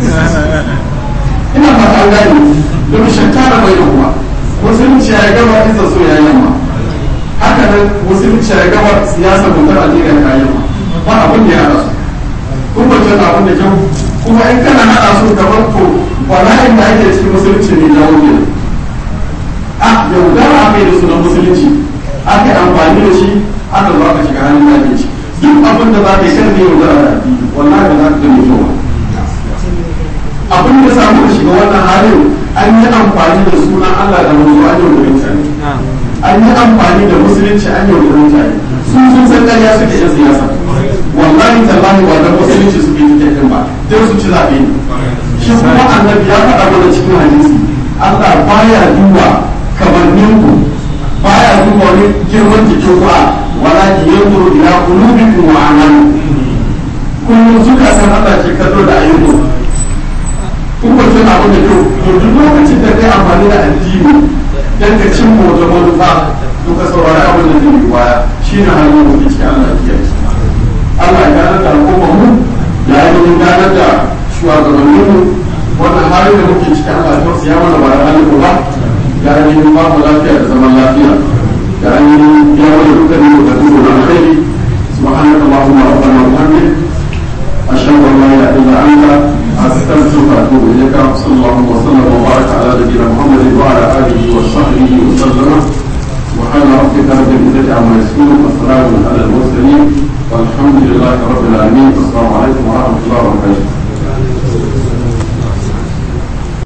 ina fata an gane domin shakkara bai da kuma musulunci ya gaba isa so ya yamma haka nan musulunci ya gaba siyasar mu ta Najeriya ta yamma ba abin da ya haɗa su kuma wajen abin da kyau kuma in kana haɗa su kamar to bala'in da ake cikin musulunci ne jawo ke a yaudara aka yi da sunan musulunci aka yi amfani da shi aka zo aka shiga hannun da ci duk abin da za ka yi kan zai yaudara da addini wallahi ba za ka gani kyau abin da samu da shiga wannan halin an yi amfani da sunan Allah da manzo an yi da mutane an yi amfani da musulunci an yi da mutane su sun san ƙarya suke yan siyasa wallahi tallahi ba da musulunci suke yi din ba dan su ci zaɓe ne shi kuma annabi ya faɗa mana cikin hadisi Allah baya duba kamannin ku baya duba wani girman jikin ku a wala ki yanzuru ila qulubikum wa a'malikum kullum suka san Allah ke kallo da ayyukan kun ba tuna abin da kyau to duk lokacin da kai amfani da addini dan ka cin wata manufa to ka saurari abin da zai yi baya shine halin da muke cikin Allah ya kiyaye Allah ya gane da al'ummar mu ya yi gane da shugabannin mu wannan halin da muke cikin Allah ya tausaya mana ba da halin mu ba ya yi ba mu lafiya da zaman lafiya ya yi ya wani dukkanin mu da duk da alkhairi subhanaka allahumma rabbana wa bihamdik ashhadu an la ilaha illa anta أستغفرك وأتوب إليك صلى الله وسلم وبارك على نبينا محمد وعلى آله وصحبه وسلم سبحان ربك رب العزة عما يصفون وسلام على المرسلين والحمد لله رب العالمين والسلام عليكم ورحمة الله وبركاته